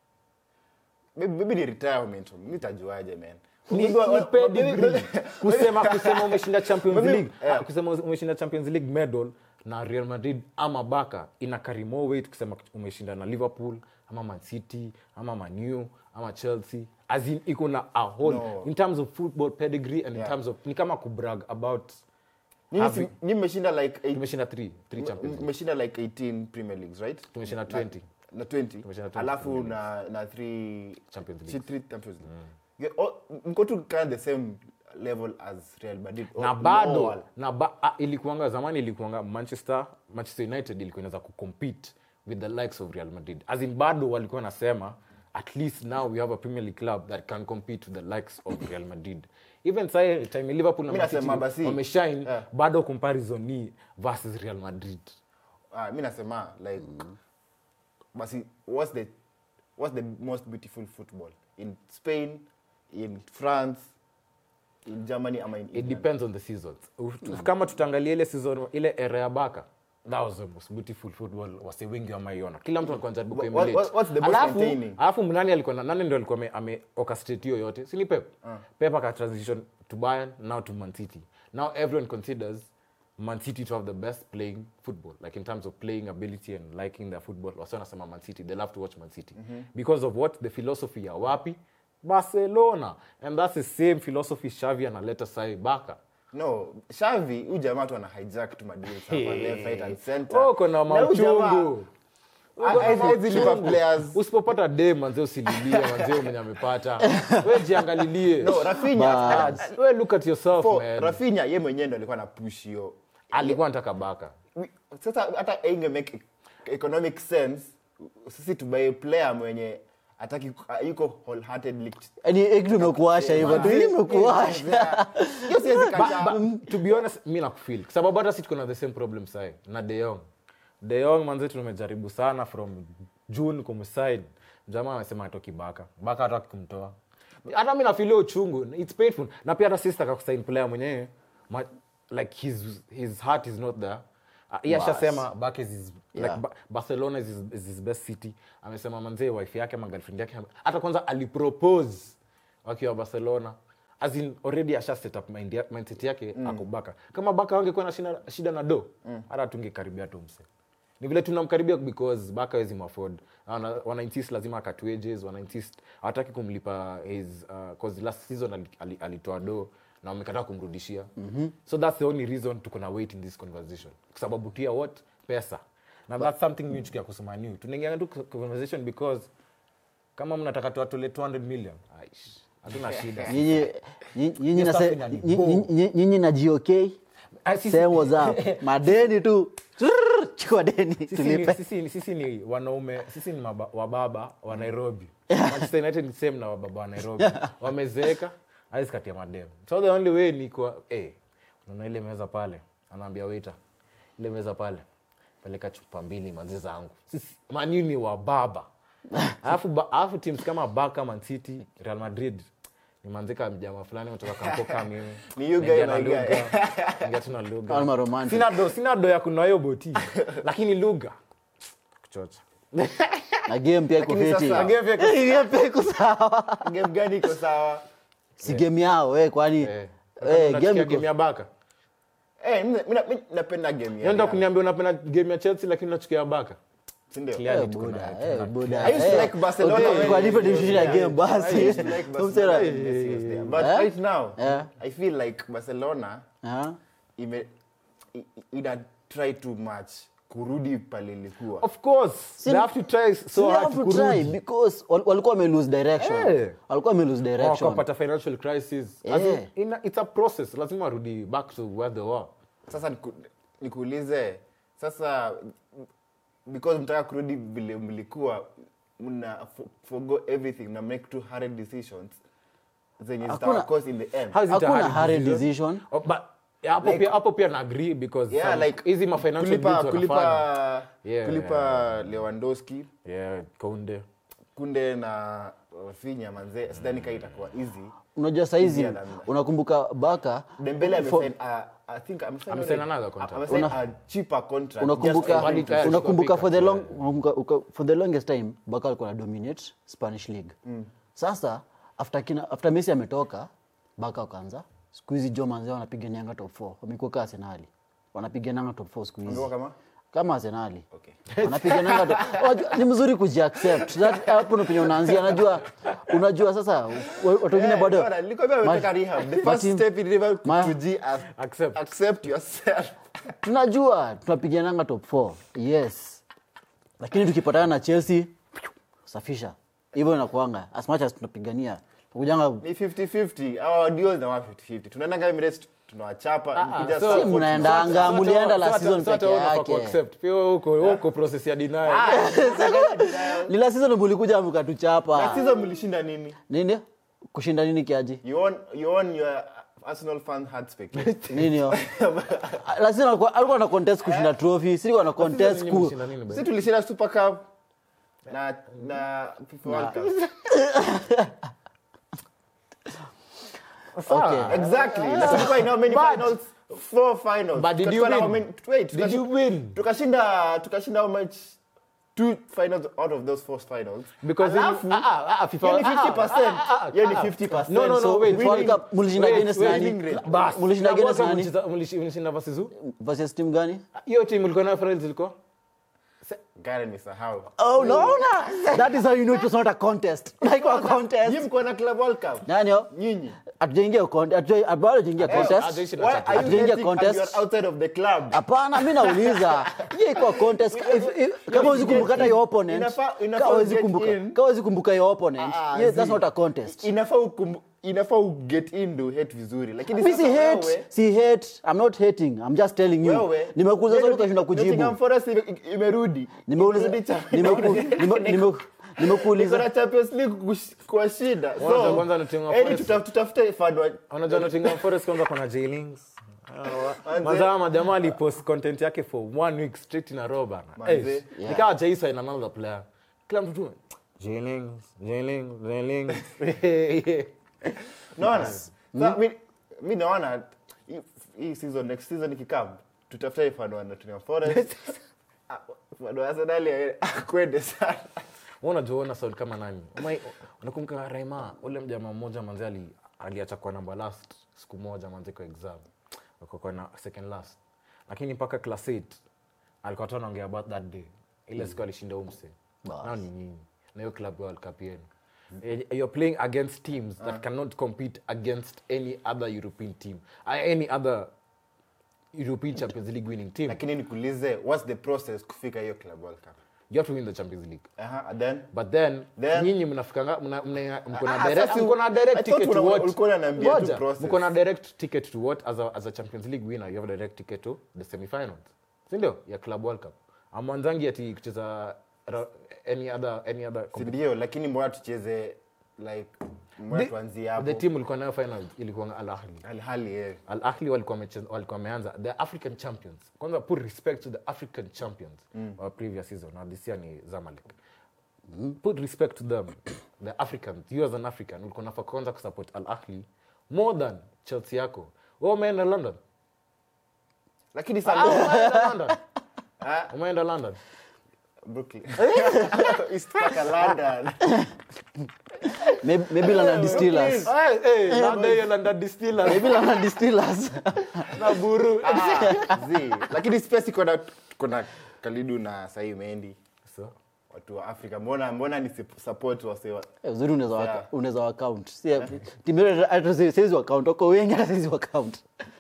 maybe, maybe ni retirement mi tajuaje man ni, Maybe wa- ni wa- pedigree. maybe- kusema kusema umeshinda champions Maybe- league yeah. ah, kusema umeshinda champions league medal na real madrid ama baka ina carry more weight kusema umeshinda na liverpool ama man city ama manu ama chelsea as in iko na a whole No. in terms of football pedigree and Yeah. in terms of ni kama kubrag about Nyinyi si- having- nyinyi mmeshinda like eight- tumeshinda 3 3 champions league mmeshinda like 18 premier leagues right tumeshinda Na- 20 na 20 Tumeshinda 20 alafu Premier na na 3 Champions si- Leagues. three Champions League Yeah, all- mko tu kind of the same level as Real Madrid na All- bado all. na ba, ah, ilikuanga zamani ilikuanga manchester manchester united ilikuwa inaweza kucompete with the likes of real madrid as in bado walikuwa nasema at least now we have a premier league club that can compete with the likes of real madrid even sai time liverpool na Mi Man City nasema basi- wameshine Yeah. bado comparison ni versus real madrid Ah, mi nasema like basi what's the what's the most beautiful football in Spain in France in Germany ama in it England depends on the seasons Uf- kama tutaangalia ile season ile era ya baka that was the most beautiful football wase wengi wamaiona kila mtu alikuwa anajaribu What- kuemulate. what- what's the most Alafu- entertaining? alafu nani alikuwa na- nani ndio alikuwa ame, ame orchestrate hiyo yote si ni pep pep aka transition to bayern now to man city now everyone considers man city to have the best playing football like in terms of playing ability and liking their football wasi wanasema man city they love to watch man city because of what the philosophy ya wapi barcelona and that's the same philosophy shavi analeta sai baka no Xavi huyu jamaa tu ana hijack tu madeals hapa left right and center Oh, uko na Na huyu jamaa- mauchungu Ha- haezi lipa players usipopata de manze usililie manze mwenye amepata we jiangalilie no Rafinha Bas. we look at yourself for man Rafinha ye mwenyewe ndo alikuwa na push hiyo alikuwa nataka baka We- sasa hata inge make e- economic sense sisi tubae player mwenye ataki yuko wholeheartedly yani kitu imekuasha hivyo tu imekuasha hiyo siwezi Ba- kataa ba- to be honest mi nakufil sababu hata si tuko na the same problem sai na deyong deyong manze tumejaribu sana from june kumside jamaa amesema atoki baka baka hataki kumtoa hata mi nafilia uchungu its painful na pia hata sister kakusain player mwenyewe ma- like his, his heart is not there Uh, yeye Bas. ashasema bak is his, Yeah. like, ba barcelona is his, is his best city amesema manzee wife yake ama girlfriend yake hata kwanza alipropose wakiwa barcelona as in already asha set up mind ya- mindset yake mm. ako baka kama baka wangekuwa na shida, shida na do hata tungekaribia tu mse ni vile tunamkaribia because baka wezi mafford wana, wana insist lazima akatwe wages wana insist hawataki kumlipa his uh, cause last season ali- ali- alitoa do na wamekataa kumrudishia mm-hmm. so that's the only reason tuko na wait in this conversation kwa sababu tia what pesa na that's something mi chukia kusema new tunaingia tu conversation because kama mnataka tuatole 200 million aish hatuna shida nyinyi nyinyi- nyinyi Hiyo na stuff se- inani nyinyi- bore. nyinyi- nyinyi na gok Ah, sisi- same whatsapp madeni tu Trrr, chukua deni sisi ni, tulipe sisi, ni- sisi ni wanaume sisi ni maba, wababa wa nairobi manchester united ni same na wababa wa nairobi wamezeeka hawezi katia madem so the only way ni kwa eh unaona ile meza pale anaambia waiter ile meza pale peleka chupa mbili manzi zangu sisi manu ni wababa alafu ba- alafu teams kama baka man city real madrid nimanzika mjama fulani kutoka kampo kama mimi Ni you guy Naingia na na guy. lugha Naingia tu na lugha Alma romantic. sina do sina do ya kununua hiyo boti lakini lugha kuchocha na game pia iko Lakini fiti sasa- Game pia iko- Game pia iko sawa game gani iko sawa si game yao eh kwani Eh. eh Unachukia game game iko ya baka Eh, mimi- mimi- mimi napenda game ya nenda Real. kuniambia unapenda game ya chelsea lakini unachukia baka Si ndio? Clearly Eh, tuko buda, na- eh, tuna- buda, I used to eh. like Barcelona Okay, when kwa Messi different was decision ya there. game basi I used to like Barcelona Umsera- when Messi was there. But Eh? right now, Eh? I feel like Barcelona Ah. ime i- ina try too much kurudi pale ilikuwa. of course they have to try so So hard have to to try kurudi because wal- walikuwa wame lose direction Eh. walikuwa wame lose direction wakapata financial crisis As in, Eh. ina- it's a process lazima warudi back to where they were Sasa niku- nikuulize sasa because mtaka kurudi vile mlikuwa mna fo- forgo everything na make two hard decisions zenye Hakuna- zitawa cause in the end. How is it a Hakuna hard hurried decision? decision. Oh, but yeah, hapo Like- pia hapo pia na agree because Yeah, some- like hizi ma financial kulipa, deals wanafanya. kulipa, Yeah, kulipa Lewandowski yeah Kounde kunde na Rafinha manze sidhani kaa itakuwa easy unajua saizi Easier than that. unakumbuka baka Dembele for- amesign a- I think amesign Amesign already. another contract. Amesign Una- a cheaper contract unakumbuka just for him Valid to- cash. unakumbuka for the Pick up, long unakumbuka- uka- for the longest time baka alikuwa na dominate spanish league sasa after kina after messi ametoka baka wakaanza siku hizi jo manzee wanapiganianga top 4 wamekuwa kaa arsenali wanapigananga top 4 siku hizi Wamekuwa kama? kama arsenali Okay. wanapigananga top Wajua, ni mzuri kujiaccept That- hapo ndo penye unaanzia unajua unajua sasa wa- watu wengine Eh, bado bwana, nilikwambia Ma- ametoka rehab. The first Martin- step in rehab Ma- to G as- Accept. accept yourself. tunajua tunapigananga top 4 yes lakini tukipatana na chelsea safisha hivyo inakuanga as much as tunapigania tukujanga Ni 50-50. Our deals na 150-50. Tunaendanga Emirates, tunawachapa. Mkija so- South Si mnaendanga So- mulienda so- la so- season so- peke so- unafaa yake kuaccept. Pia wewe uko wewe uko process ya denial ni la season mulikuja Na mkatuchapa season mlishinda nini? nini kushinda nini kiaji You won, you won your Arsenal fan heart spectator. nini yo la season alikuwa alikuwa na contest kushinda trophy si alikuwa na contest Nyinyi ku mlishinda nini, bro? si tulishinda super cup na na FIFA World Cup. okay Exactly. Na tulikuwa in how many But- finals? Four finals. But did Tukatoka you na how win? many- Wait, Did you tukashi- win? Tukashinda tukashinda how much? Two finals out of those four finals. Because Alafu, you- ah, ah, ah, FIFA- hiyo ni ah, ah, 50%. ah, ah, Hiyo ni ah. 50%. No, no, no, So, wait, World winning- Cup, mulishinda wait, against wait, nani? winning rate. Bas, mulishinda World against Cup nani? mlicheza- mlishi- mlishinda versus who? versus team gani hiyo team ulikuwa nayo finals ilikuwa Gari nisahau. oh no no that is how you know it was not a contest like a Nyinyi contest mko na Club World Cup? nani yo Nyinyi. hatujaingia contest hatuja- bado hatujaingia contest hatujaisha na Why Champions are you Hatujaingia hating contest. and you're outside of the club? hapana mi nauliza hiyo iko contest If- if- kama huwezi kumbuka hata your opponent Inafaa- inafaa kama huwezi get kumbuka in. kama huwezi kumbuka your opponent Ah, yes, that's zi. not a contest Inafaa ukumbu- inafaa uget in ndo hate vizuri lakini mi sasa si hate wewe- si hate i'm not hating i'm just telling you wewe nimekuuliza swali ukashinda Nottingham kujibu Forest ime- imerudi nimeuliza Imerudi cha- nimeku- nime- nime- Niko nimekuuliza na Champions League kush- kwa shida Kwanza- so kwanza Nottingham eni Forest- tuta- tutafute fan wa- unajua Nottingham Forest kwanza kuna jailings Manze. mazaa majamaa alipost content yake for one week straight in a row bana Manze. Eh, nikawa jaisa in another player kila mtu tu jailings jailings jailings naona Sa- mi- mi naona hii- hii season next season ikikam tutafute fan wa Nottingham Forest Ah, fan wa Arsenal ya- akwende sana Wewe unajua una sound kama nani Umai- unakumbuka Raima ule mjamaa mmoja manzi ali aliacha kwa number last siku moja manzi kwa exam kwa kwa na second last lakini mpaka class 8 alikuwa tu anaongea about that day ile siku alishinda umse Bas. nao ni nyinyi na hiyo club World Cup yenu Eh, you're playing against teams that cannot compete against any other European team uh, any other European Champions League winning team lakini nikuulize what's the process kufika hiyo Club World Cup you have to win the Champions League Aha, and then but then, Then- nyinyi mnafikanga mna- mna- mko na Ah, direct- sasa mko na I direct thought ticket to una- what ulikuwa unaniambia tu Ngoja, process. mko na direct ticket to what as a, as a champions league winner you have a direct ticket to the semifinals sindio ya club world cup amwanzangi ati kucheza ra- any other any other si competition. ndio lakini mbona tucheze like mbona The- tuanzie the hapo team ulikuwa nayo final ilikuwa al ahli hali hali eh al ahli walikuwa wamecheza- walikuwa wameanza the african champions kwanza put respect to the african champions wa previous season na this year ni zamalek put respect to them the africans you as an african ulikuwa nafaa kwanza kusupport al ahli more than chelsea yako we umeenda london lakini Ah, sasa umeenda london Ah. umeenda london Brooklyn East Park London Maybe- maybe London Distillers. Hey, hey, London hiyo London distillers. Maybe London Distillers. na buru Ah, zi. lakini space iko na kuna Kalidu na Sahi Mendi so watu wa Afrika mbona mbona ni sup- support wase wa Eh, uzuri unaweza waka- Yeah. unaweza wakaunt timu yetu hata si- siwezi wakaunt wako wengi hata siwezi wakaunt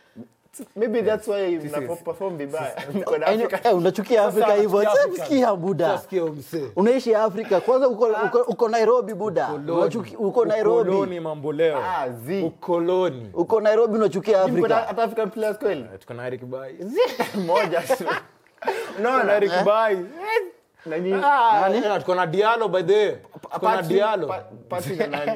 maybe that's why Sisi- mna perform vibaya mko na I know- Afrika eh, unachukia afrika hivyo unachukia Afrika. sikia buda Sikia huyu msee. unaishi afrika kwanza uko, uko, uko nairobi buda Ukoloni. Unachuki- uko nairobi Ukoloni mambo leo Ah, zi. ukoloni uko nairobi unachukia mko na afrika hata African players kweli Eh, tuko na Eric Bai moja tu na unaona Eric Bai nani Ah, eh, tuko na Diallo by the way tuko na Patrick- Diallo Pa- Patrick na nani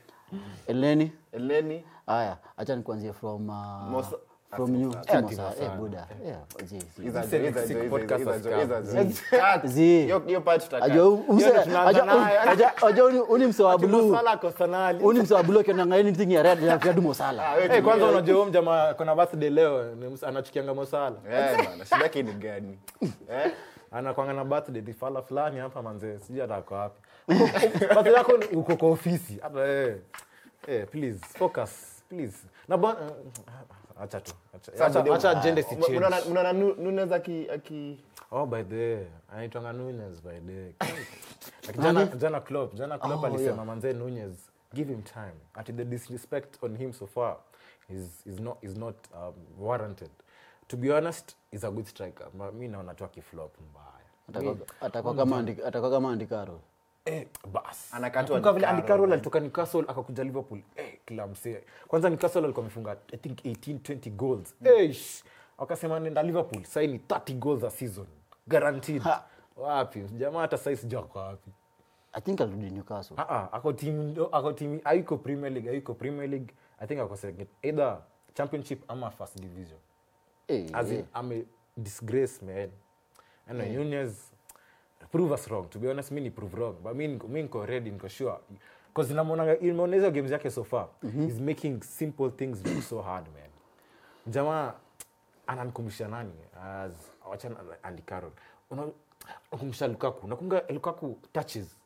eleni Eleni haya acha nikuanzie from uh, Mosa- from you Mosa- si Eh, Mosa, Mosa. eh, buda Eh, zi, zi. Iza Sisi jo, ni iza sick jo, iza podcast jo, iza jo, as iza come. jo. Cut. Zi. Hiyo- hiyo part tutakat. Ajua u- umse- Hiyo ndo tunaanza aja- nayo. aja- aja uni- uni mse wa blue Mosala Kosanali. uni mse wa blue akiona anything ya red ya Fiadu Mosala Ah, wewe Eh, kwanza tumia- unajua huyu mjamaa kuna birthday leo ni ms- anachukianga Mosala Eh, bana, shida yake ni gani Eh? anakwanga na birthday ni fala fulani hapa manze sijui hata ako wapi birthday yako ni- uko kwa ofisi hata eh eh please focus please na bwana acha tu acha Sasa acha ndio- acha agenda si Unaona- change unaona Nu- Nunez aki- aki- oh by the way anaitwanga Nunez by the way Like jana jana Klopp jana Klopp Oh, alisema yeah. manze Nunez give him time ati the disrespect on him so far is is not is not um, warranted to be honest is a good striker Ma- mi naona tu akiflop mbaya Atakuwa- atakuwa kama Andi- atakuwa kama andikaro Eh, bas Anakatwa Nakumbuka vile Andy Andy Carroll. Carroll alitoka Newcastle akakuja Liverpool eh, kila msee kwanza Newcastle alikuwa amefunga I think 18 20 goals Eish. wakasema nenda Liverpool sasa ni 30 goals a season guaranteed wapi jamaa hata sasa sijui ako wapi i think alirudi newcastle ah ah ako team ako team hayuko Premier League hayuko Premier League I think ako second either championship ama first division Eh, as in eh. I'm a disgrace man anyway Nunez prove us wrong to be honest mi ni prove wrong but mi niko- mi niko ready niko sure cause namonanga imeona hizo games yake so far he's making simple things look so hard man jamaa ananikumbusha nani as wachana na Andy Carroll Una- unakumbusha Lukaku unakumbuka Lukaku touches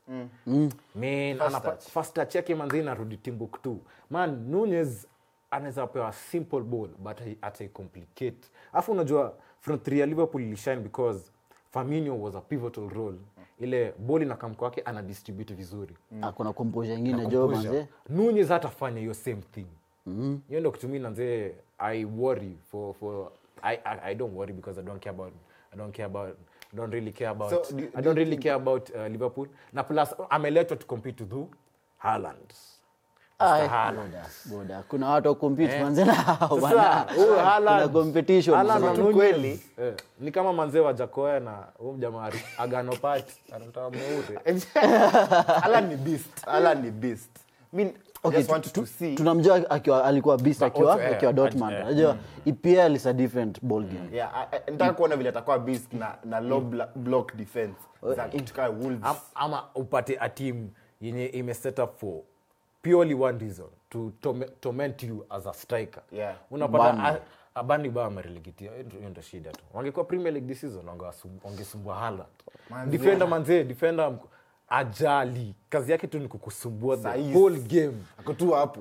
man First anapa- touch. first touch yake manzi inarudi Timbuktu man Nunez anaweza pewa simple ball but he- ataicomplicate alafu unajua front three ya Liverpool ilishine because Firmino was a pivotal role ile ball inakamko wake ana distribute vizuri akona composure ingine jo Composure. manze Nunez hatafanya hiyo same thing hiyo ndo kitu mi nanze i worry for, for I, I, i don't worry because i don't care about i don't care about I don't really care about So, do- i don't really care about uh, liverpool na plus ameletwa to compete to do Haaland Ai, Haaland. boda, boda. kuna watu wakompete Eh. manze na hao Sasa, bana. huyu Haaland- Kuna competition Haaland manze. na Nunez, kweli. eh, ni kama manzee wa jakoya na huu mjamaa agano pati anataka mweure Alan ni beast. Alan ni beast. I mean, I Okay, just want tu- to tu- see. tunamjua akiwa alikuwa beast akiwa also, eh, akiwa Dortmund eh, unajua EPL is a different ball game Yeah, I- I- nataka kuona vile atakuwa beast na, na low bla- block defense za kitu kama Wolves. Am- ama upate a team yenye ime set up for purely one reason to tome- torment you as a striker Yeah. unapata Burnley. a- a Burnley ba amerelegitia hiyo ndo shida tu wangekuwa premier league this season wangewasum- wangesumbua Haaland Manze. defender manzee defender mk- ajali kazi yake tu ni kukusumbua the Saizi. whole game Ako tu hapo.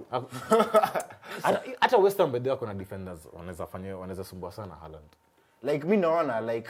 hata hata West Ham by the way wako na defenders wanaweza fanya wanaweza sumbua sana Haaland like mi naona like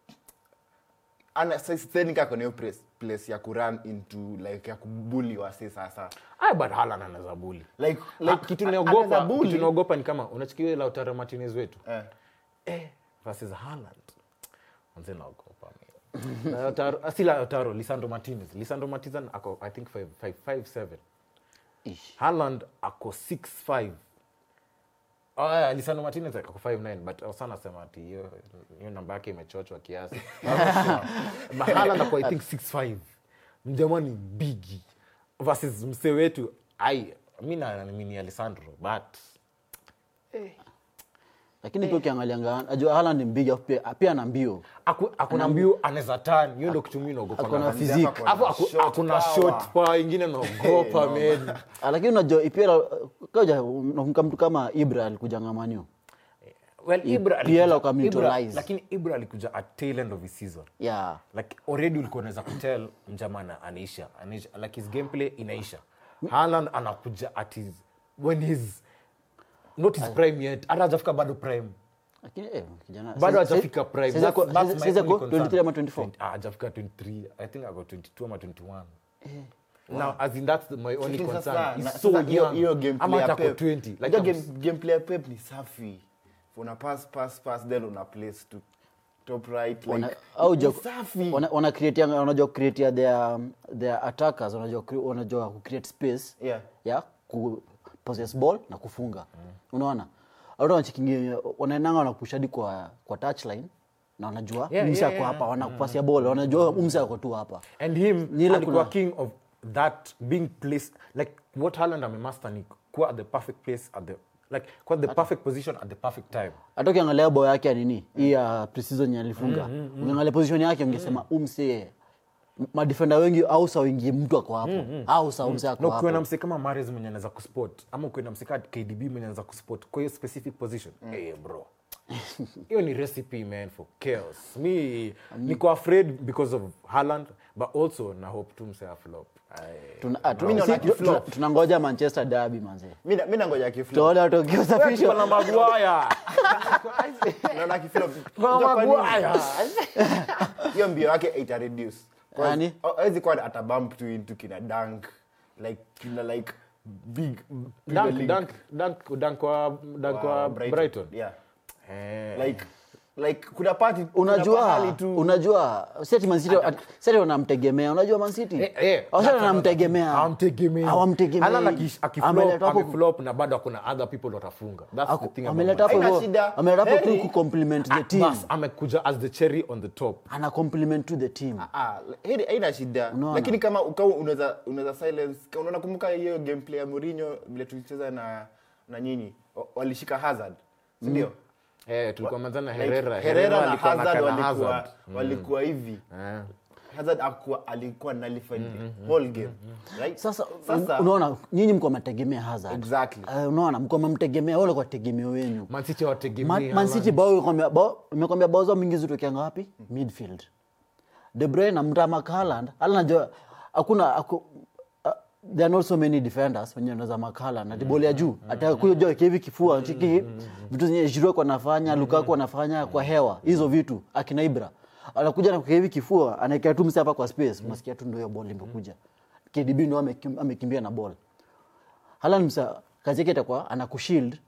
ana sidhani kako na hiyo place- place ya kurun into like ya kubuli wase sasa Ay, but Haaland anaweza bully like, like, like kitu anaweza naogopa bully. kitu naogopa ni kama unachikia Lautaro Martinez wetu Eh. eh, versus Haaland manze naogopa mimi. Lautaro ah, si Lautaro Lisandro Martinez Lisandro Martinez ako I think 5 5 5 7 Ish. Haaland ako 6 5 Oh, yeah, Lisandro Martinez ako 5 9 but uh, sana sema ati hiyo hiyo namba yake imechochwa kiasi but Haaland ako I think 6 5 mjamani bigi versus msee wetu ai mi naamini Alessandro but lakini pia ukiangalianga ajua Haaland ni mbigi afu pia pia ana mbio Aku- akuna mbio anaweza tan hiyo ndo kitu mi naogopa Akona na- physique. Ako na Alafu aku- shot akuna power. shot power ingine naogopa man Ah, lakini unajua ipira kaja unakumbuka mtu kama Ibra alikujanga manio well Ibra PL alikuja- wakamutilize. Ibra- lakini Ibra alikuja at tail end of his season yeah like already ulikuwa unaweza kutel mjama ana- anaisha anaisha like his gameplay inaisha Haaland anakuja at his when he's not his prime yet hata hajafika bado prime lakini eh, kijana bado sasa- hajafika prime sasa- That's- that's my sasa only ako concern. 23 ama 24 Ah, hajafika 23 i think i got 22 ama 21 now as in that's my only Lakini concern sasa, he's na- so sasa hiyo- young hiyo gameplay ama ya hata ako Pep- 20 like Unajua I'm- game- gameplay ya Pep ni safi una pass pass pass then una place to top right like Wana- au ni jo- safi wana- wana create yang- wanajua create their their attackers wanajua cre- wanajua ku create space Yeah. ya ku possess ball na kufunga unaona watu wanachikingi wanaenanga wanapush hadi kwa kwa touchline na wanajua Yeah, umse yeah, ako yeah. hapa wanakupasia ball wanajua umse ako tu hapa and him Ni ile alikuwa kuna- king of that being placed like what Haaland amemaster ni kuwa at the perfect place at the like kuwa at the perfect position at the perfect time hata ukiangalia bao yake ya nini hii ya preseason yenye alifunga ukiangalia position yake ungesema umse madefenda wengi au sa wengi mtu ako hapo au sa umse ako na ukiwa na hapo mse kama Mahrez mwenye anaweza kuspot ama ukiwa na mse kama KDB mwenye anaweza kuspot kwa hiyo specific position hey, bro hiyo ni recipe man for chaos me niko afraid because of Haaland but also na hope tu mse aflop Aye. Tuna- ah, Mimi tuna- naona si- kiflop. tuna- tunangoja manchester derby manze mi na- mi nangoja kiflop tuone tokio Tuko safisho na Maguire naona kiflop Tuko na Unajua kwa nini? Maguire hiyo mbio yake ita reduce Yaani? awezi kuwa atabump tu into kina dunk like kina like big Premier dunk League, dunk dunk dunk kwa dunk kwa uh, Brighton yeah Eh. like like kuna party kuna unajua pahali tu unajua seti mancity seti wanamtegemea unajua mancity Eh, eh, waseti that's wanamtegemea Hawamtegemei. hawamtegemei Haaland aki- akiflop- Ameleta hapo- ameflop na bado akuna other people watafunga That's the aku- thing about ameleta hapo Haina hivyo shida. ameleta hapo tu Heri. ku compliment the Ah, team bas, amekuja as the cherry on the top ana compliment to the team Ah, heri haina shida Unaona? lakini kama ukawa unaweza unaweza silence kama unaona kumbuka hiyo gameplay ya Mourinho vile tulicheza na na nyinyi wa- walishika Hazard si ndio eh, tulikuwa manzana Like, Herrera Herrera na alikuwa Hazard anakana walikuwa Hazard. walikuwa hivi Eh. Hazard akuwa alikuwa nullified the whole game right sasa, sasa unaona nyinyi mko mategemea hazard Exactly. uh, unaona mko mmemtegemea wale kwa tegemeo wenu Man City hawategemei Man- Man City Haaland. bao imekwambia- bao- imekwambia bao zao mingi zitokeanga wapi midfield de bruyne na mtama Haaland Haaland najua hakuna aku, uh, there are not so many defenders wenye wanaweza makala na boli ya juu ataka kuja juu hivi kifua chiki vitu zenye Giroud kwa anafanya Lukaku anafanya kwa hewa hizo vitu akina Ibra anakuja na hivi kifua anaekea tu msi hapa kwa space unasikia tu ndio hiyo ball imekuja KDB ndio amekim- amekimbia na ball Haaland msa kazi yake itakuwa anakushield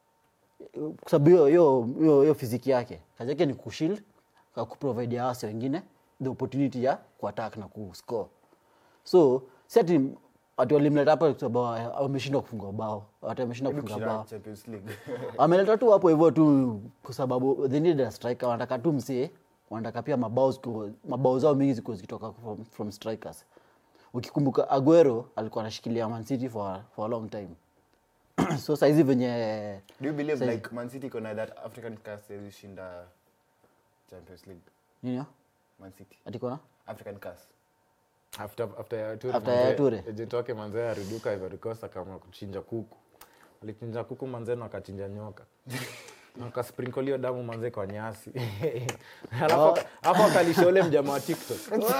kwa sababu hiyo hiyo hiyo hiyo fiziki yake kazi yake ni kushield kwa kuprovide ya wase wengine the opportunity ya kuattack na kuscore so si ati ati walimleta hapa kwa sababu wameshindwa kufunga bao ati wameshindwa kufunga kushinda bao Champions League ameleta tu hapo hivyo tu kwa sababu they need a striker wanataka tu msee wanataka pia mabao ziku- mabao zao mingi zikuwa zikitoka from, from strikers ukikumbuka aguero alikuwa anashikilia man city for, for a long time so saizi venye do you believe Saizi- like Man City kuna that African cast ilishinda Champions League nini Man City atikona African cast after after ya Toure After ya manze, Toure. agent wake manzee ariduka Ivory Coast kama kuchinja kuku alichinja kuku manzee na akachinja nyoka Na akasprinkle hiyo damu manzee kwa nyasi alafu alafu akalisha ule mjamaa wa TikTok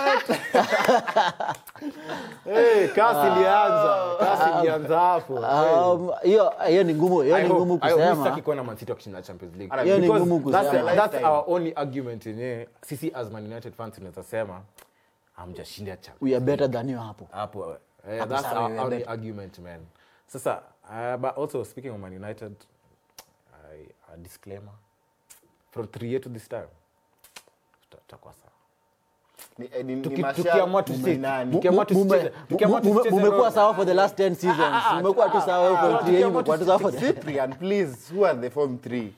hey, kasi ilianza kasi ilianza hapo Um, hiyo hiyo ni ngumu hiyo I ni hope- ngumu I hope kusema sitaki kuona Man City wakishinda Champions League. Hiyo ni Because ngumu that's- kusema. that's Lifetime. our only argument yenye sisi as Man United fans tunaweza sema hamjashinda Champions we are better than you hapo hapo eh, Hapo that's sawa, our we are only better. argument man sasa uh, but also speaking of man united I, a disclaimer from three year to this time tuta- tutakuwa sawa ni, eh, ni, ni Tuki- Martial, tukiamua tu- ni nani? tukiamua tu- Mume- tusicheze- tukiamua mume- tusicheze mumekuwa role. sawa for the last 10 seasons mumekuwa tu sawa huko ah, three tukiamua mumekuwa tu sawa for the Cyprian, please who are the form three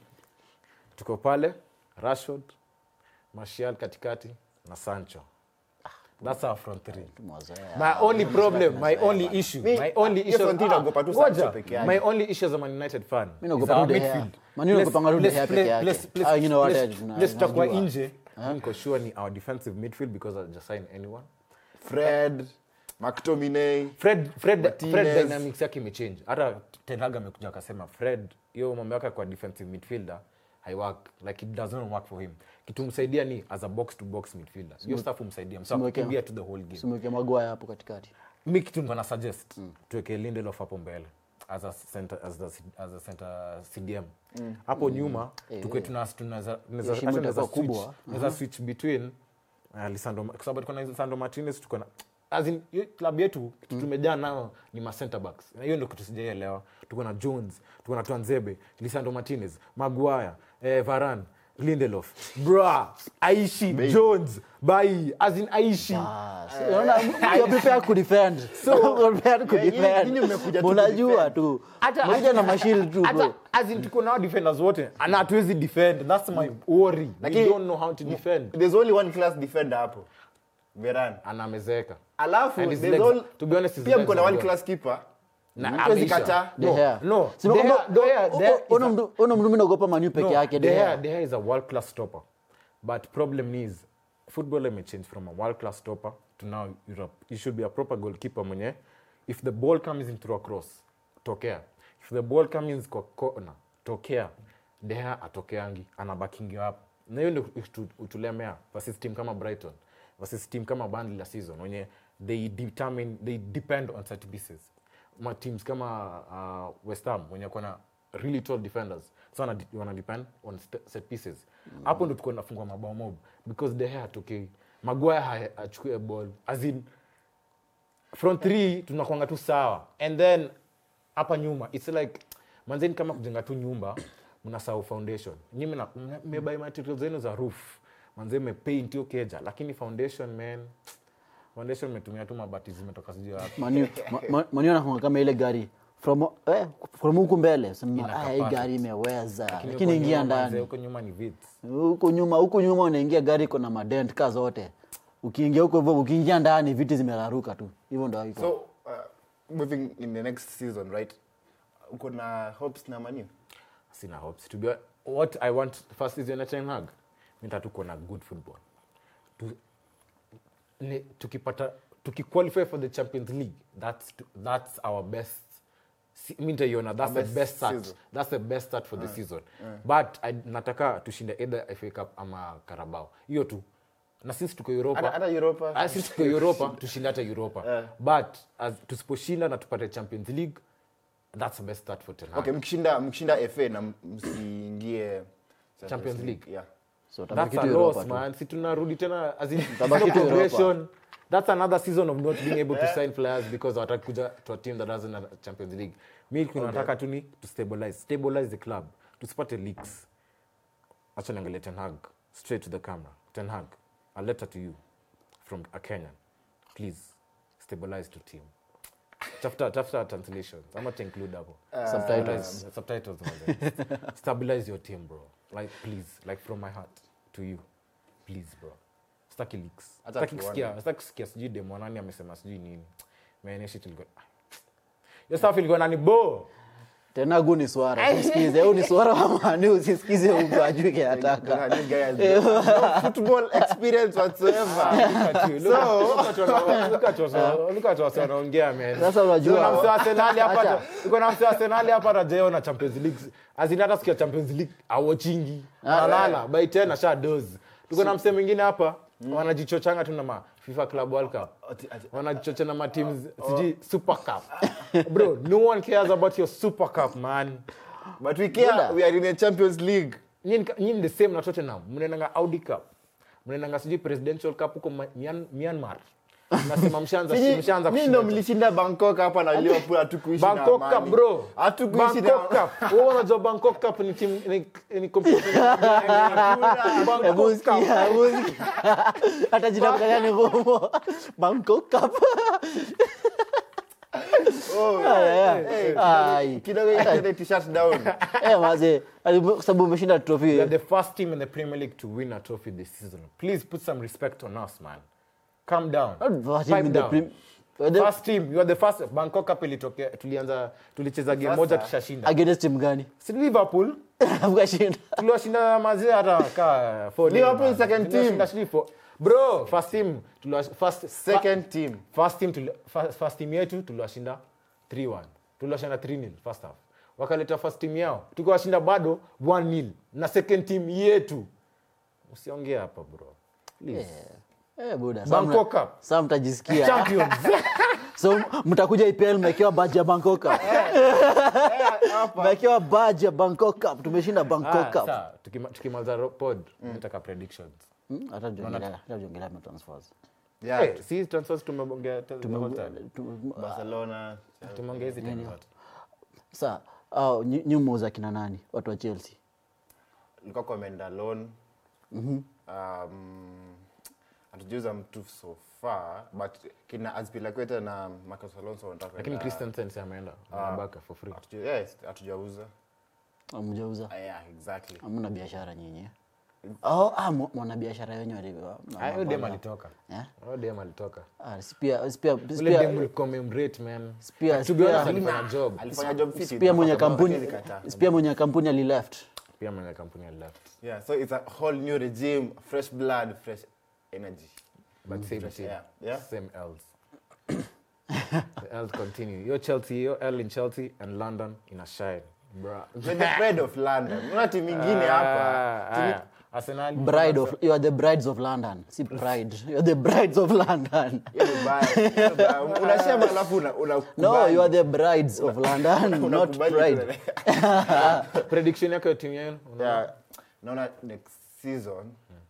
tuko pale rashford martial katikati na sancho that's our front three Tumewazoea. my only problem my only issue Mi- my only hiyo issue front three Ah, naogopa tu ngoja. Sancho peke yake. my only issue as a Man United fan Mi is naogopa our tu De Gea. midfield. Man U naogopanga tu De Place- Gea place- peke yake. place- place- Hao wengine wote place- tuna- place tutakuwa tunajua. nje mi niko sure ni our defensive midfield because I just sign anyone fred mctominay fred fred Martinez. fred dynamics yake imechange hata tenaga amekuja akasema fred hiyo mambo yake kwa defensive midfielder haiwork like it does not work for him kitu msaidia ni as a box to box midfielder hiyo stuff umsaidia msa Simweke- kukimbia to the whole game simweke magwaya hapo katikati mi kitu niko na suggest tuweke lindelof hapo mbele as a center, as the, as a center cdm hapo nyuma tukwe tuna- tunaweza- tunaweza- Heshima hata tunaweza itakuwa switch- kubwa. tunaweza switch between uh, Lisandro kwa sababu tuko na Lisandro Martinez tuko na as in hiyo club yetu kitu tumejaa nao ni ma center backs na hiyo ndio kitu sijaielewa tuko na Jones tuko na Twanzebe Lisandro Martinez Maguire eh, Varane Lindelof bra Aishi Jones Bai as in Aishi Ah, so, unaona, you're prepared to defend. You're prepared to Yeah, nyinyi- defend. nyinyi mmekuja tu Unajua kudefend. tu Hata- Mmekuja na mashield tu hata bro as in tuko nao defenders wote na hatuwezi defend that's my worry we Lakini- don't know how to defend there's only one class defender hapo veran anamezeeka alafu And his there's legs- all- to be honest, his pia legs mko na are one gone. class keeper Na Huwezi ameisha. kataa. De No, Gea. no. Sima De kwamba, Gea- De Gea- o- De Gea o- is ona a- mdu- ona mdu mi naogopa manu peke No, yake De De Gea- Gea. De Gea is a world class stopper but problem is football may change from a world class stopper to now europe you should be a proper goalkeeper mwenye if the ball comes in through a cross tokea if the ball comes kwa corner tokea De Gea atokeangi anabakingi hapo na hiyo ndio utu- utulemea versus team kama brighton versus team kama Burnley la season wenye they determine they depend on set pieces ma teams kama uh, west ham wenye kona really tall defenders so wana, wana depend on st- set pieces hapo ndo tuko nafungwa mabao mob because the hair atokei magwaya achukue ball as in front three tunakwanga tu sawa and then hapa nyuma its like manzeni kama kujenga tu nyumba mnasahau foundation nyi mna- mna- mmebuy materials zenu za roof manze mmepaint hiyo keja lakini foundation man foundation metumia tu mabati zimetoka sijui wapi Manu- ma- ma- Manu anakuanga kama ile gari from eh, from huku mbele sema Ina "Ah, hii capacity." gari imeweza Lakini lakini huko ingia nyuma manze, ndani huko nyuma ni vits huko nyuma huko nyuma unaingia gari iko na madent ka zote ukiingia huko hivyo ukiingia ndani viti zimeraruka tu hivyo ndo iko so uh, moving in the next season right uko na hopes na manu sina hopes to be what i want first is United Ten Hag mita tuko na good football tu, ni, tukipata tukiqualify for the champions league that's that's our best si- mi nitaiona that's Our the best best start season. that's the best start for the season but I, nataka tushinde either FA Cup ama Carabao hiyo tu na sisi tuko Europa Hata- hata Europa. Ah, sisi tuko Europa tushinde hata Europa but as tusiposhinda na tupate Champions League that's the best start for Ten Hag okay mkishinda mkishinda fa na msiingie Champions League. yeah so That's tabaki a tu loss, Europa tu. man. Si tunarudi tena as in Tabaki no tu Europa. progression. That's another season of not being able to sign players because wataki kuja to a team that doesn't have a Champions League. Mi kunataka tu ni to stabilize, stabilize the club. Tusipate leaks. Acha niangalie Ten Hag straight to the camera. Ten Hag, a letter to you from a Kenyan. Please stabilize the team. Tafuta tafuta translations. Ama to include hapo. Subtitles. Subtitles. Subtitles. manze. Stabilize your team, bro. Like please, like from my heart to you. Please, bro. Staki leaks. Hata Staki tuone. kusikia, staki kusikia sijui demo nani amesema sijui nini. Man, shit ilikuwa. Yo stuff ilikuwa nani bo. tena gu ni swara usisikize huu ni swara wa manu usisikize mtu ajui kenataka This guy has no football experience whatsoever Look at you. Look at- look at what- look at what- look at what wanaongea, man. Sasa unajua- Uko na msee wa Arsenali hapa Acha. hata- uko na msee wa Arsenali hapa hata hajaona Champions League. As in hata siku ya Champions League awochingi. Analala by 10 asha doze. Tuko na msee mwingine hapa wanajichochanga tu na ma FIFA Club World Cup. Ati- ati- Wanajichocha na ma teams sijui Super Cup. Bro, no one cares about your Super Cup, man. but we care we are in the champions league nyini nyini the same na Tottenham mnaendanga Audi Cup mnaendanga sijui presidential cup huko Ma- Myan- Myanmar nasema mshaanza Nyinyi- mshaanza nyinyi kushinda ndo mlishinda bangkok hapa na liverpool hatukuishi na Bangkok amani. Cup bro hatukuishi Bangkok na Cup wewe unajua Bangkok Cup ni team ni, ni competition Bangkok Hebu Cup sikia, hebu sikia. hata jina mkanya ni ngumu Bangkok Cup. Oh, Aya, hey, ai. kidogo ile t-shirt down Eh, mazee ati- kwa sababu umeshinda we trophy are the first team in the Premier League to win a trophy this season please put some respect on us man calm down Not first team Pipe in the down. prim- the- first team you are the first bangkok cup ilitokea tulianza tulicheza game moja tushashinda against team gani si liverpool Mkashinda. tuliwashinda mazee hata ka four Liverpool days, man. second Tuliwashinda team. sijui four- bro first team tuliwash- first second team first team tuli, first, first team yetu tuliwashinda 3-1 tuliwashinda 3-0 first half wakaleta first team yao tukiwashinda bado 1-0 na second team yetu usiongee hapa bro Please. Eh, buda. Bangkok Cup. Saa mtajisikia. champions So mtakuja IPL mmekewa badge ya Bangkok Cup. Mmekewa badge ya Bangkok Cup. Tumeshinda Ah, Bangkok Cup. sawa, tukima- tukimaliza ro- pod nataka predictions Hmm, Hata tuongelea, hata tuongelea ma transfers. yeah Eh, si transfers tumebongea te- the whole time. Tu- barcelona tumeongea hizi time zote. Sa, au nyumo za kina nani? Watu wa Chelsea. ilikuwa kwa ameenda loan um, hatujuza mtu so far but kina azpilakweta na marcus alonso wanataka lakini kwenda- christensen si ameenda anabaka for free Hatuju- yes, hatujauza Hamjauza. Ah, yeah exactly Hamna biashara nyinyi. Oh, ah, mwa- mwana biashara wenyewe walikuwa. Ah, huyo dem alitoka Eh? huyo dem alitoka Ah, si pia si pia si ule pia- dem ulikuwa umemrate man Pia- to be honest pia- alifanya job alifanya job fiti si pia mwenye Lakini kampuni alikataa. si pia mwenye kampuni alileft. pia mwenye kampuni ali left yeah so it's a whole new regime fresh blood fresh energy but same Fresh team air, yeah. same L's the L's continue yo Chelsea yo L in Chelsea and London ina shine bruh We're the pride of london una timu ingine hapa Ah, Timu- ah, Arsenal Bride of you are the brides of London. Si pride. You are the brides of London. hiyo ni baya, hiyo ni baya. unasema alafu una- No, unakubali. you are the brides of London, not Unakubali pride. tu- prediction yako ya timu yenu Una- Yeah, naona next season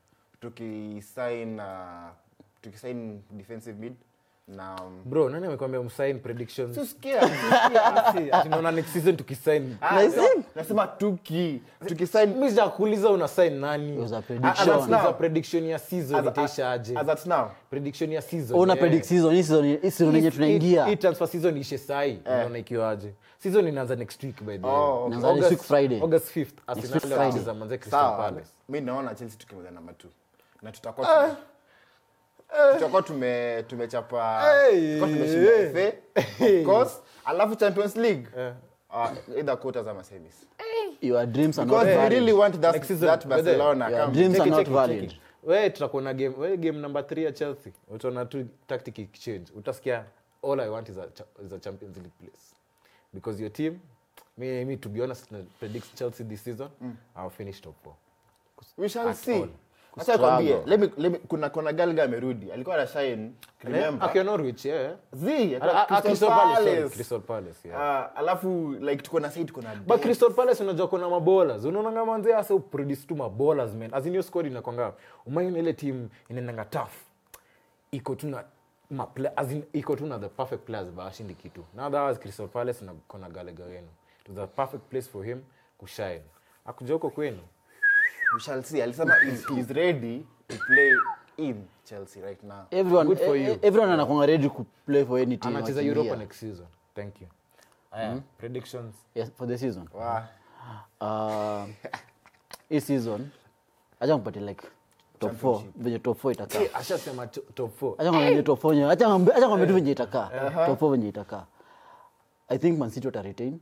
tukisign uh, tukisign defensive mid na um, bro nani amekwambia msign predictions tusikia tusikia. Ati naona next season tukisign Ah, Nasema- nasema- nasema tuki tukisign mimi sijakuuliza una sign nani It was a Ah, prediction. that's now. Uliza prediction ya season as, itaisha aje as at now prediction ya season Una eh. predict season, hii season hii season yenye Hii- tunaingia. hii transfer season ishe sai unaona ikiwa aje season inaanza next week by the way. Oh, okay. Inaanza next August- week Friday. August 5th week Arsenal Friday. wanacheza manze Crystal sawa Palace mi naona chelsea tukimaliza namba t na tutakuwa tume- tutakuwa tume tumechapa Hey, tutakuwa tumeshinda FA, of course alafu champions league uh, either quarters ama semis Your dreams are not because we valid. really want that, Next season, that whether- barcelona Your come. dreams are Cheki, not cheki, valid. cheki. we tutakuwa na game we game number 3 ya chelsea utaona tu tactic exchange utasikia all i want is a, cha- is a champions league place because your team me, me to be honest na predict chelsea this season i'll finish top 4 we shall At see all. acha kwambie let me, let me, kuna kuna galga amerudi alikuwa na shine remember akiwa norwich yeah zi Ah, ah, Crystal Crystal Palace, sorry, Palace. Crystal Palace, yeah. Ah, alafu like tuko na side tuko na but crystal palace unajua kuna mabolas unaonanga manze asa uproduce tu mabolas man as in your squad inakwanga umaini ile team inaendanga tough iko tu na ma play- as in iko tu na the perfect players but ashindi kitu now that was crystal palace na kona galega wenu it was a perfect place for him kushine akuja huko kwenu we shall see alisema he's, he's ready to play in chelsea right now Everyone, Good for eh, you. eh, everyone anakuanga ready to play for any team. anacheza wakiingia. europa next season thank you aya predictions Yes, for the season. wow. Uh, hii season acha mpatie like top 4 venye top 4 itakaa. Eh, ashasema to- top 4 Acha ngombe venye top 4 acha ngombe acha ngombe tu venye itakaa. Top 4 venye itakaa. I think Man City wata retain.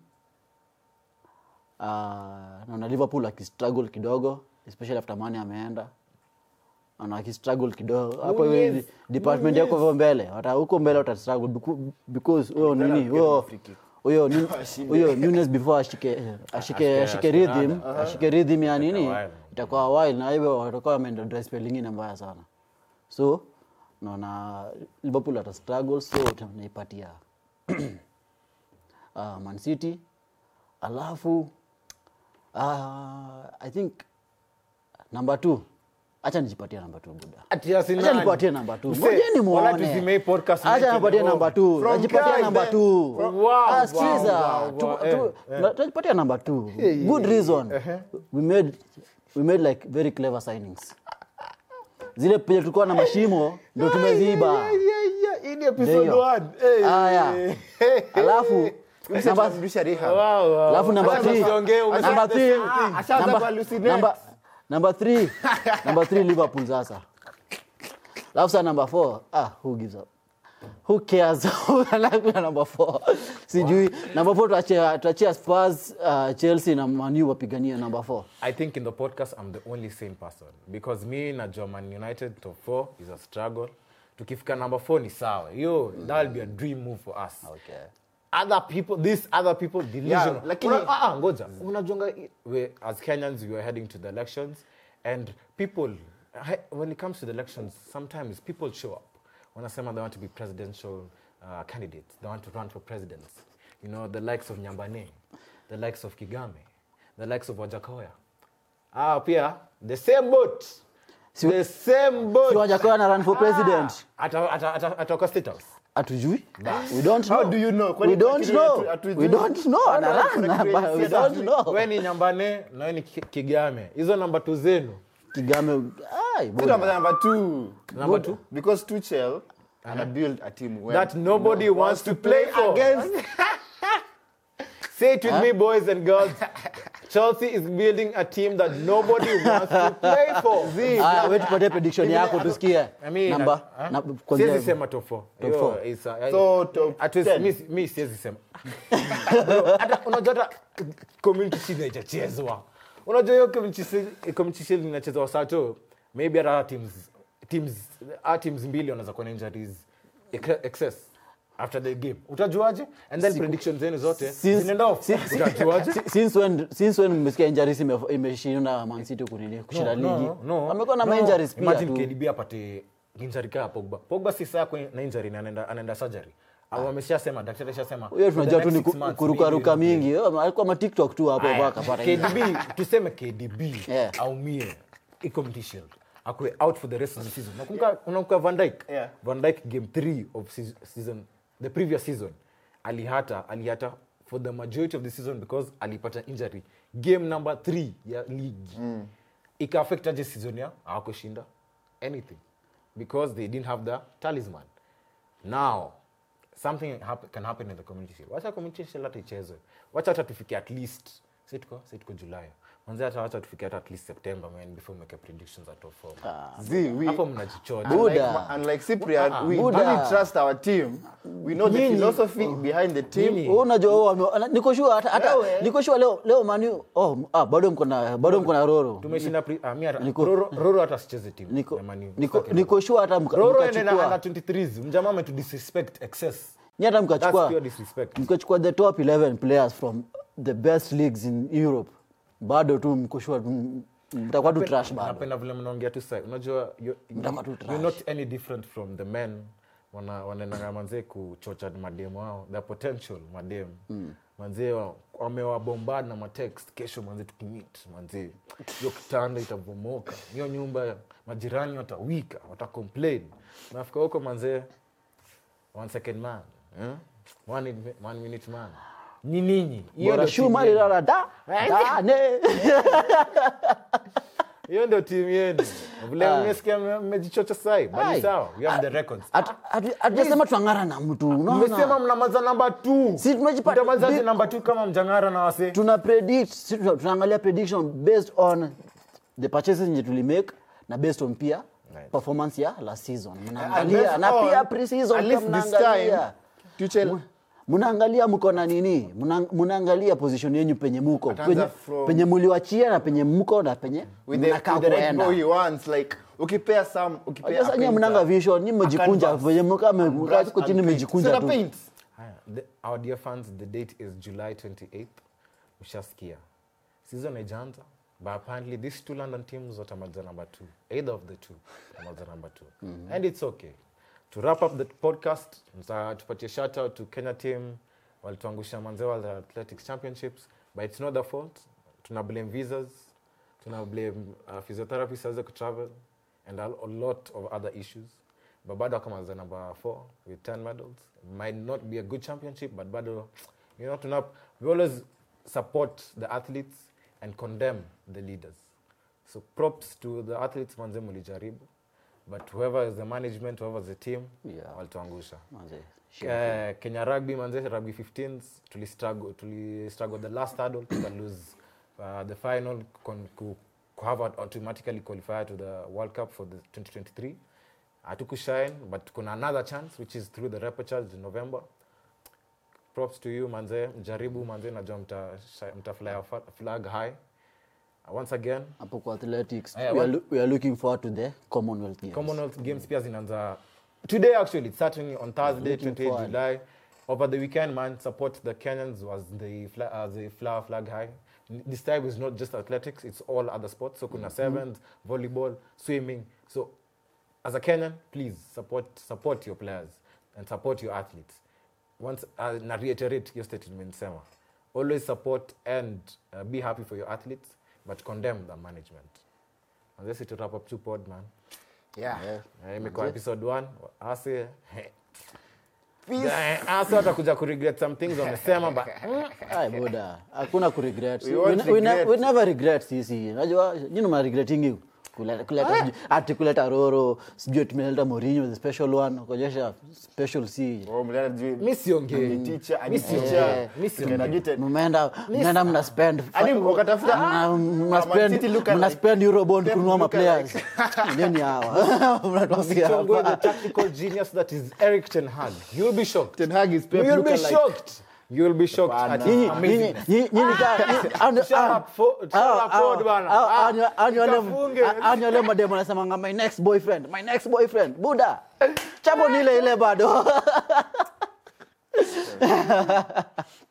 Uh, naona Liverpool akistruggle kidogo especially after Mane ameenda. Naona akistruggle kidogo. Hapo Nunez, hivi department yako huko mbele. Wata huko mbele wata struggle becu- because huyo nini? Huyo huyo Nu- huyo Nunes before ashike ashike Ashike- ashike ashike rhythm, rada. ashike rhythm ya nini? while. Itakuwa while na hivyo watakuwa wameenda dry spell ingine mbaya sana. So naona Liverpool ata struggle so tunaipatia uh, Man City alafu uh, I think number 2 acha nijipatie number 2 buda. Ati Arsenal. Acha nipatie number 2. Mse, Ngojeni wala muone. tuzime hii podcast Acha niweke nipatie home. number 2. From Najipatia guys number then. 2. From- wow, Ah, wow, sikiza. wow, Tu- wow, tu- eh, eh. na- Tunajipatia number 2. Good reason. We made we made like very clever signings. Zile penye tulikuwa na mashimo ndio tumeziba. Hii ni episode Ndio. one. Hey. Aya. Alafu namba Tunarudisha rehab. Wow, wow. alafu number Acha 3 usiongee, umesema number the 3 same thing. Ashaanza number kuhallucinate. number number 3 number 3 Liverpool sasa alafu saa number four ah, who gives up who cares Anakuwa number four sijui number four tuachia tuachia spurs uh, chelsea na manu wapigania number four I think in the podcast I'm the only sane person because me na Man United top 4 is a struggle. Tukifika number 4 ni sawa. Yo, that'll be a dream move for us. okay. Other people, these other people delusional. lakini- Una- ah, ah, ngoja. Unajonga we as Kenyans we are heading to the elections and people he- when it comes to the elections sometimes people show up. Wanasema they want to be presidential uh, candidates. They want to run for presidents. You know, the likes of Nyambane, the likes of Kigame, the likes of Wajakoya. Ah, pia the same boat. the same boat. si wajakoya na run for president Ata- ata- ata- Atoka State House. hatujui we don't How know do you know? Kwani we don't hatu- know hatu- we don't know How ana do you run correct but we yes, don't hatujui. know we ni nyambane nawe ni Ki- kigame hizo namba tu zenu kigame ai Still boda. number, number two. Number two? Because Tuchel ana build a team where that nobody no wants to play for against. say it with me boys and girls chelsea is building a team that nobody wants to play for Aya, we tupatie prediction yako tusikie I mean, namba uh, na- siwezi kwanzia- sema top four. Top Yo, four. it's, uh, So, top at least 10. mi- mi siwezi sema Bro, hata unajua hata community shield haijachezwa unajua hiyo community shield- community shield inachezwa sato maybe hata teams teams our teams mbili wanaweza kuwa na injuries ex- excess after the game utajuaje and then predictions zenu zote Since- zinaenda off utajuaje Si- since when since when mmesikia injuries ime- imeshinda Man City kunini kushinda ligi wamekuwa na injuries pia Imagine tu KDB apate injury kaa Pogba. Pogba si saa kwenye- na injury na anaenda anaenda surgery. Au ameshasema daktari ashasema. huyo for the tunajua tu next ni six ku- months, kurukaruka maybe- mingi Yo, alikuwa ma tiktok tu hapo hapo Aya, akapata injury. KDB tuseme KDB Yeah. aumie iko mtishel akwe out for the rest of the season. Nakumbuka unakumbuka Van Dijk? Yeah. Van Dijk game 3 of seas- season the previous season alihata alihata for the majority of the season because alipata injury game number 3 ya league mm. ika-affect aje season ya hawakushinda anything because they didn't have the talisman now something hap can happen in the community shield wacha community shield hata ichezwe wacha hata tufike at least si tuko si tuko julai manzi hata wacha tufike hata at least september man before make predictions at top four See, we, hapo mnajichocha unlike, Buddha. Ma- unlike Cyprian, we Buddha. really trust our team. We know the Nini? philosophy behind the team. Nini? Wewe unajua wewe wame- ana- niko sure hata hata Wewe. niko sure leo leo manu oh ah bado mko na bado mko na roro tumeshinda pre- ah, mi hata- Niko- Roro- roro hata sicheze timu niko ya Man U. niko Sitaki niko sure hata mka- Roro ende na under mkachukua 23s mjamaa ametu disrespect excess ni hata that's mkachukua pure disrespect mkachukua the top 11 players from the best leagues in Europe bado tu mko sure tu- mtakuwa tu trash bado napenda vile mnaongea tu sai unajua you- Mtaka tu you're trash. not any different from the men wana wanaendanga manzee kuchocha mademu wao the potential mademu manzee wa- wamewabombard na matext kesho manzee tukimit manzee hiyo kitanda itavomoka hiyo nyumba majirani watawika watacomplain nafika huko manzee one second man eh? one, in- one minute man ni ninyi hiyo bora ndio shuma timu yenu. lilala da da ne hiyo ndio timu yenu vile mmesikia mme- mmejichocha sai Ai. bali sawa we have the records Hatu- hatu- hatujasema twang'ara na mtu mmesema unaona mnamaza namba t Si tumejipata- mtamazaje bi- namba t kama mjangara na wase tuna predict si tuna- tunaangalia prediction based on the purchases yenye tulimake na based on pia Right. performance ya last season And mnaangalia based na on- pia pre-season at pia least this time, mnaangalia Tuchel mnaangalia mko na nini Mna- mnaangalia position yenyu penye muko Ataanza penye, from- penye muliwachia na penye mko na penye with the, mnakaa with the right kuenda ball he wants like ukipea some ukipea Sasa nyinyi a mnanga painter, vision nyinyi a mmejikunja canvas, venye mkaa brush mko chini and paint. mmejikunja Sina tu paint. Haya, the, our dear fans the date is july 28th ushasikia season haijaanza but apparently these two london teams watamaza number two either of the two watamaza number two and it's okay to wrap up the podcast nita- tupatie shout out to kenya team walituangusha manzewa the athletics championships but it's not their fault tuna blame visas tuna blame uh, physiotherapy siweze kutravel and a, a lot of other issues but bado akamaza number four with 10 medals might not be a good championship but bado you know tuna, we always support the athletes and condemn the leaders so props to the athletes manze mulijaribu but whoever is the management whoever is the team Yeah. walituangusha Manze, Eh, kenya rugby manze rugby 15s tuli struggle tuli struggle the last hurdle tuka lose uh, the final con, ku, ku have automatically qualify to the world cup for the 2023 hatukushine but kuna another chance which is through the repechage in november props to you manze mjaribu manze najua mta, mta fly a fa- flag high uh, once again hapo kwa athletics Yeah, we, are what- loo- we are looking forward to the commonwealth games commonwealth games pia zinaanza today actually it's starting on thursday Looking 28 forward. july over the weekend man support the kenyans was the fla- uh, the flower flag high N- this time is not just athletics it's all other sports so kuna sevens volleyball swimming so as a kenyan please support support your players and support your athletes once uh, na reiterate your statement sema always support and uh, be happy for your athletes but condemn the management and this is to wrap up two pod man yeah. Eh, imekuwa episode 1 ase ase watakuja kuregret some things wamesema but Ai, boda hakuna kuregret We we, won't we, ne- regret. we never regret sisi najua nyini mnaregretingi kuleta, kuleta sijui- ati kuleta roro sijui tumeleta morinho the special one kuonyesha special c Oh, mliana juu- mi siongei Ni teacher, Mi ni siongei. teacher. Mi siongei. Tumeenda juu- mmeenda mnaenda mna spend Hadi wakatafuta- mna- mna Ah, Man spend- City look mna alike. spend eurobond Pep kununua look maplayers nini hawa mnatuambia Chongwe, the hapa tactical genius that is Eric Ten Hag. You'll be shocked. Ten Hag is Pep You'll be look alike. shocked. You'll be shocked Hapana. at Nyinyi- his amazing. nyinyi- nyinyi- nyinyi ka- nyinyi- ani- Shut ah, up, fo- shut ah, up, Ford ah, bana. ah, Ah, ani- ani wale- nikafunge. ah, ani wale mademu wanasemanga my next boyfriend my next boyfriend buda chapo ni ile ile bado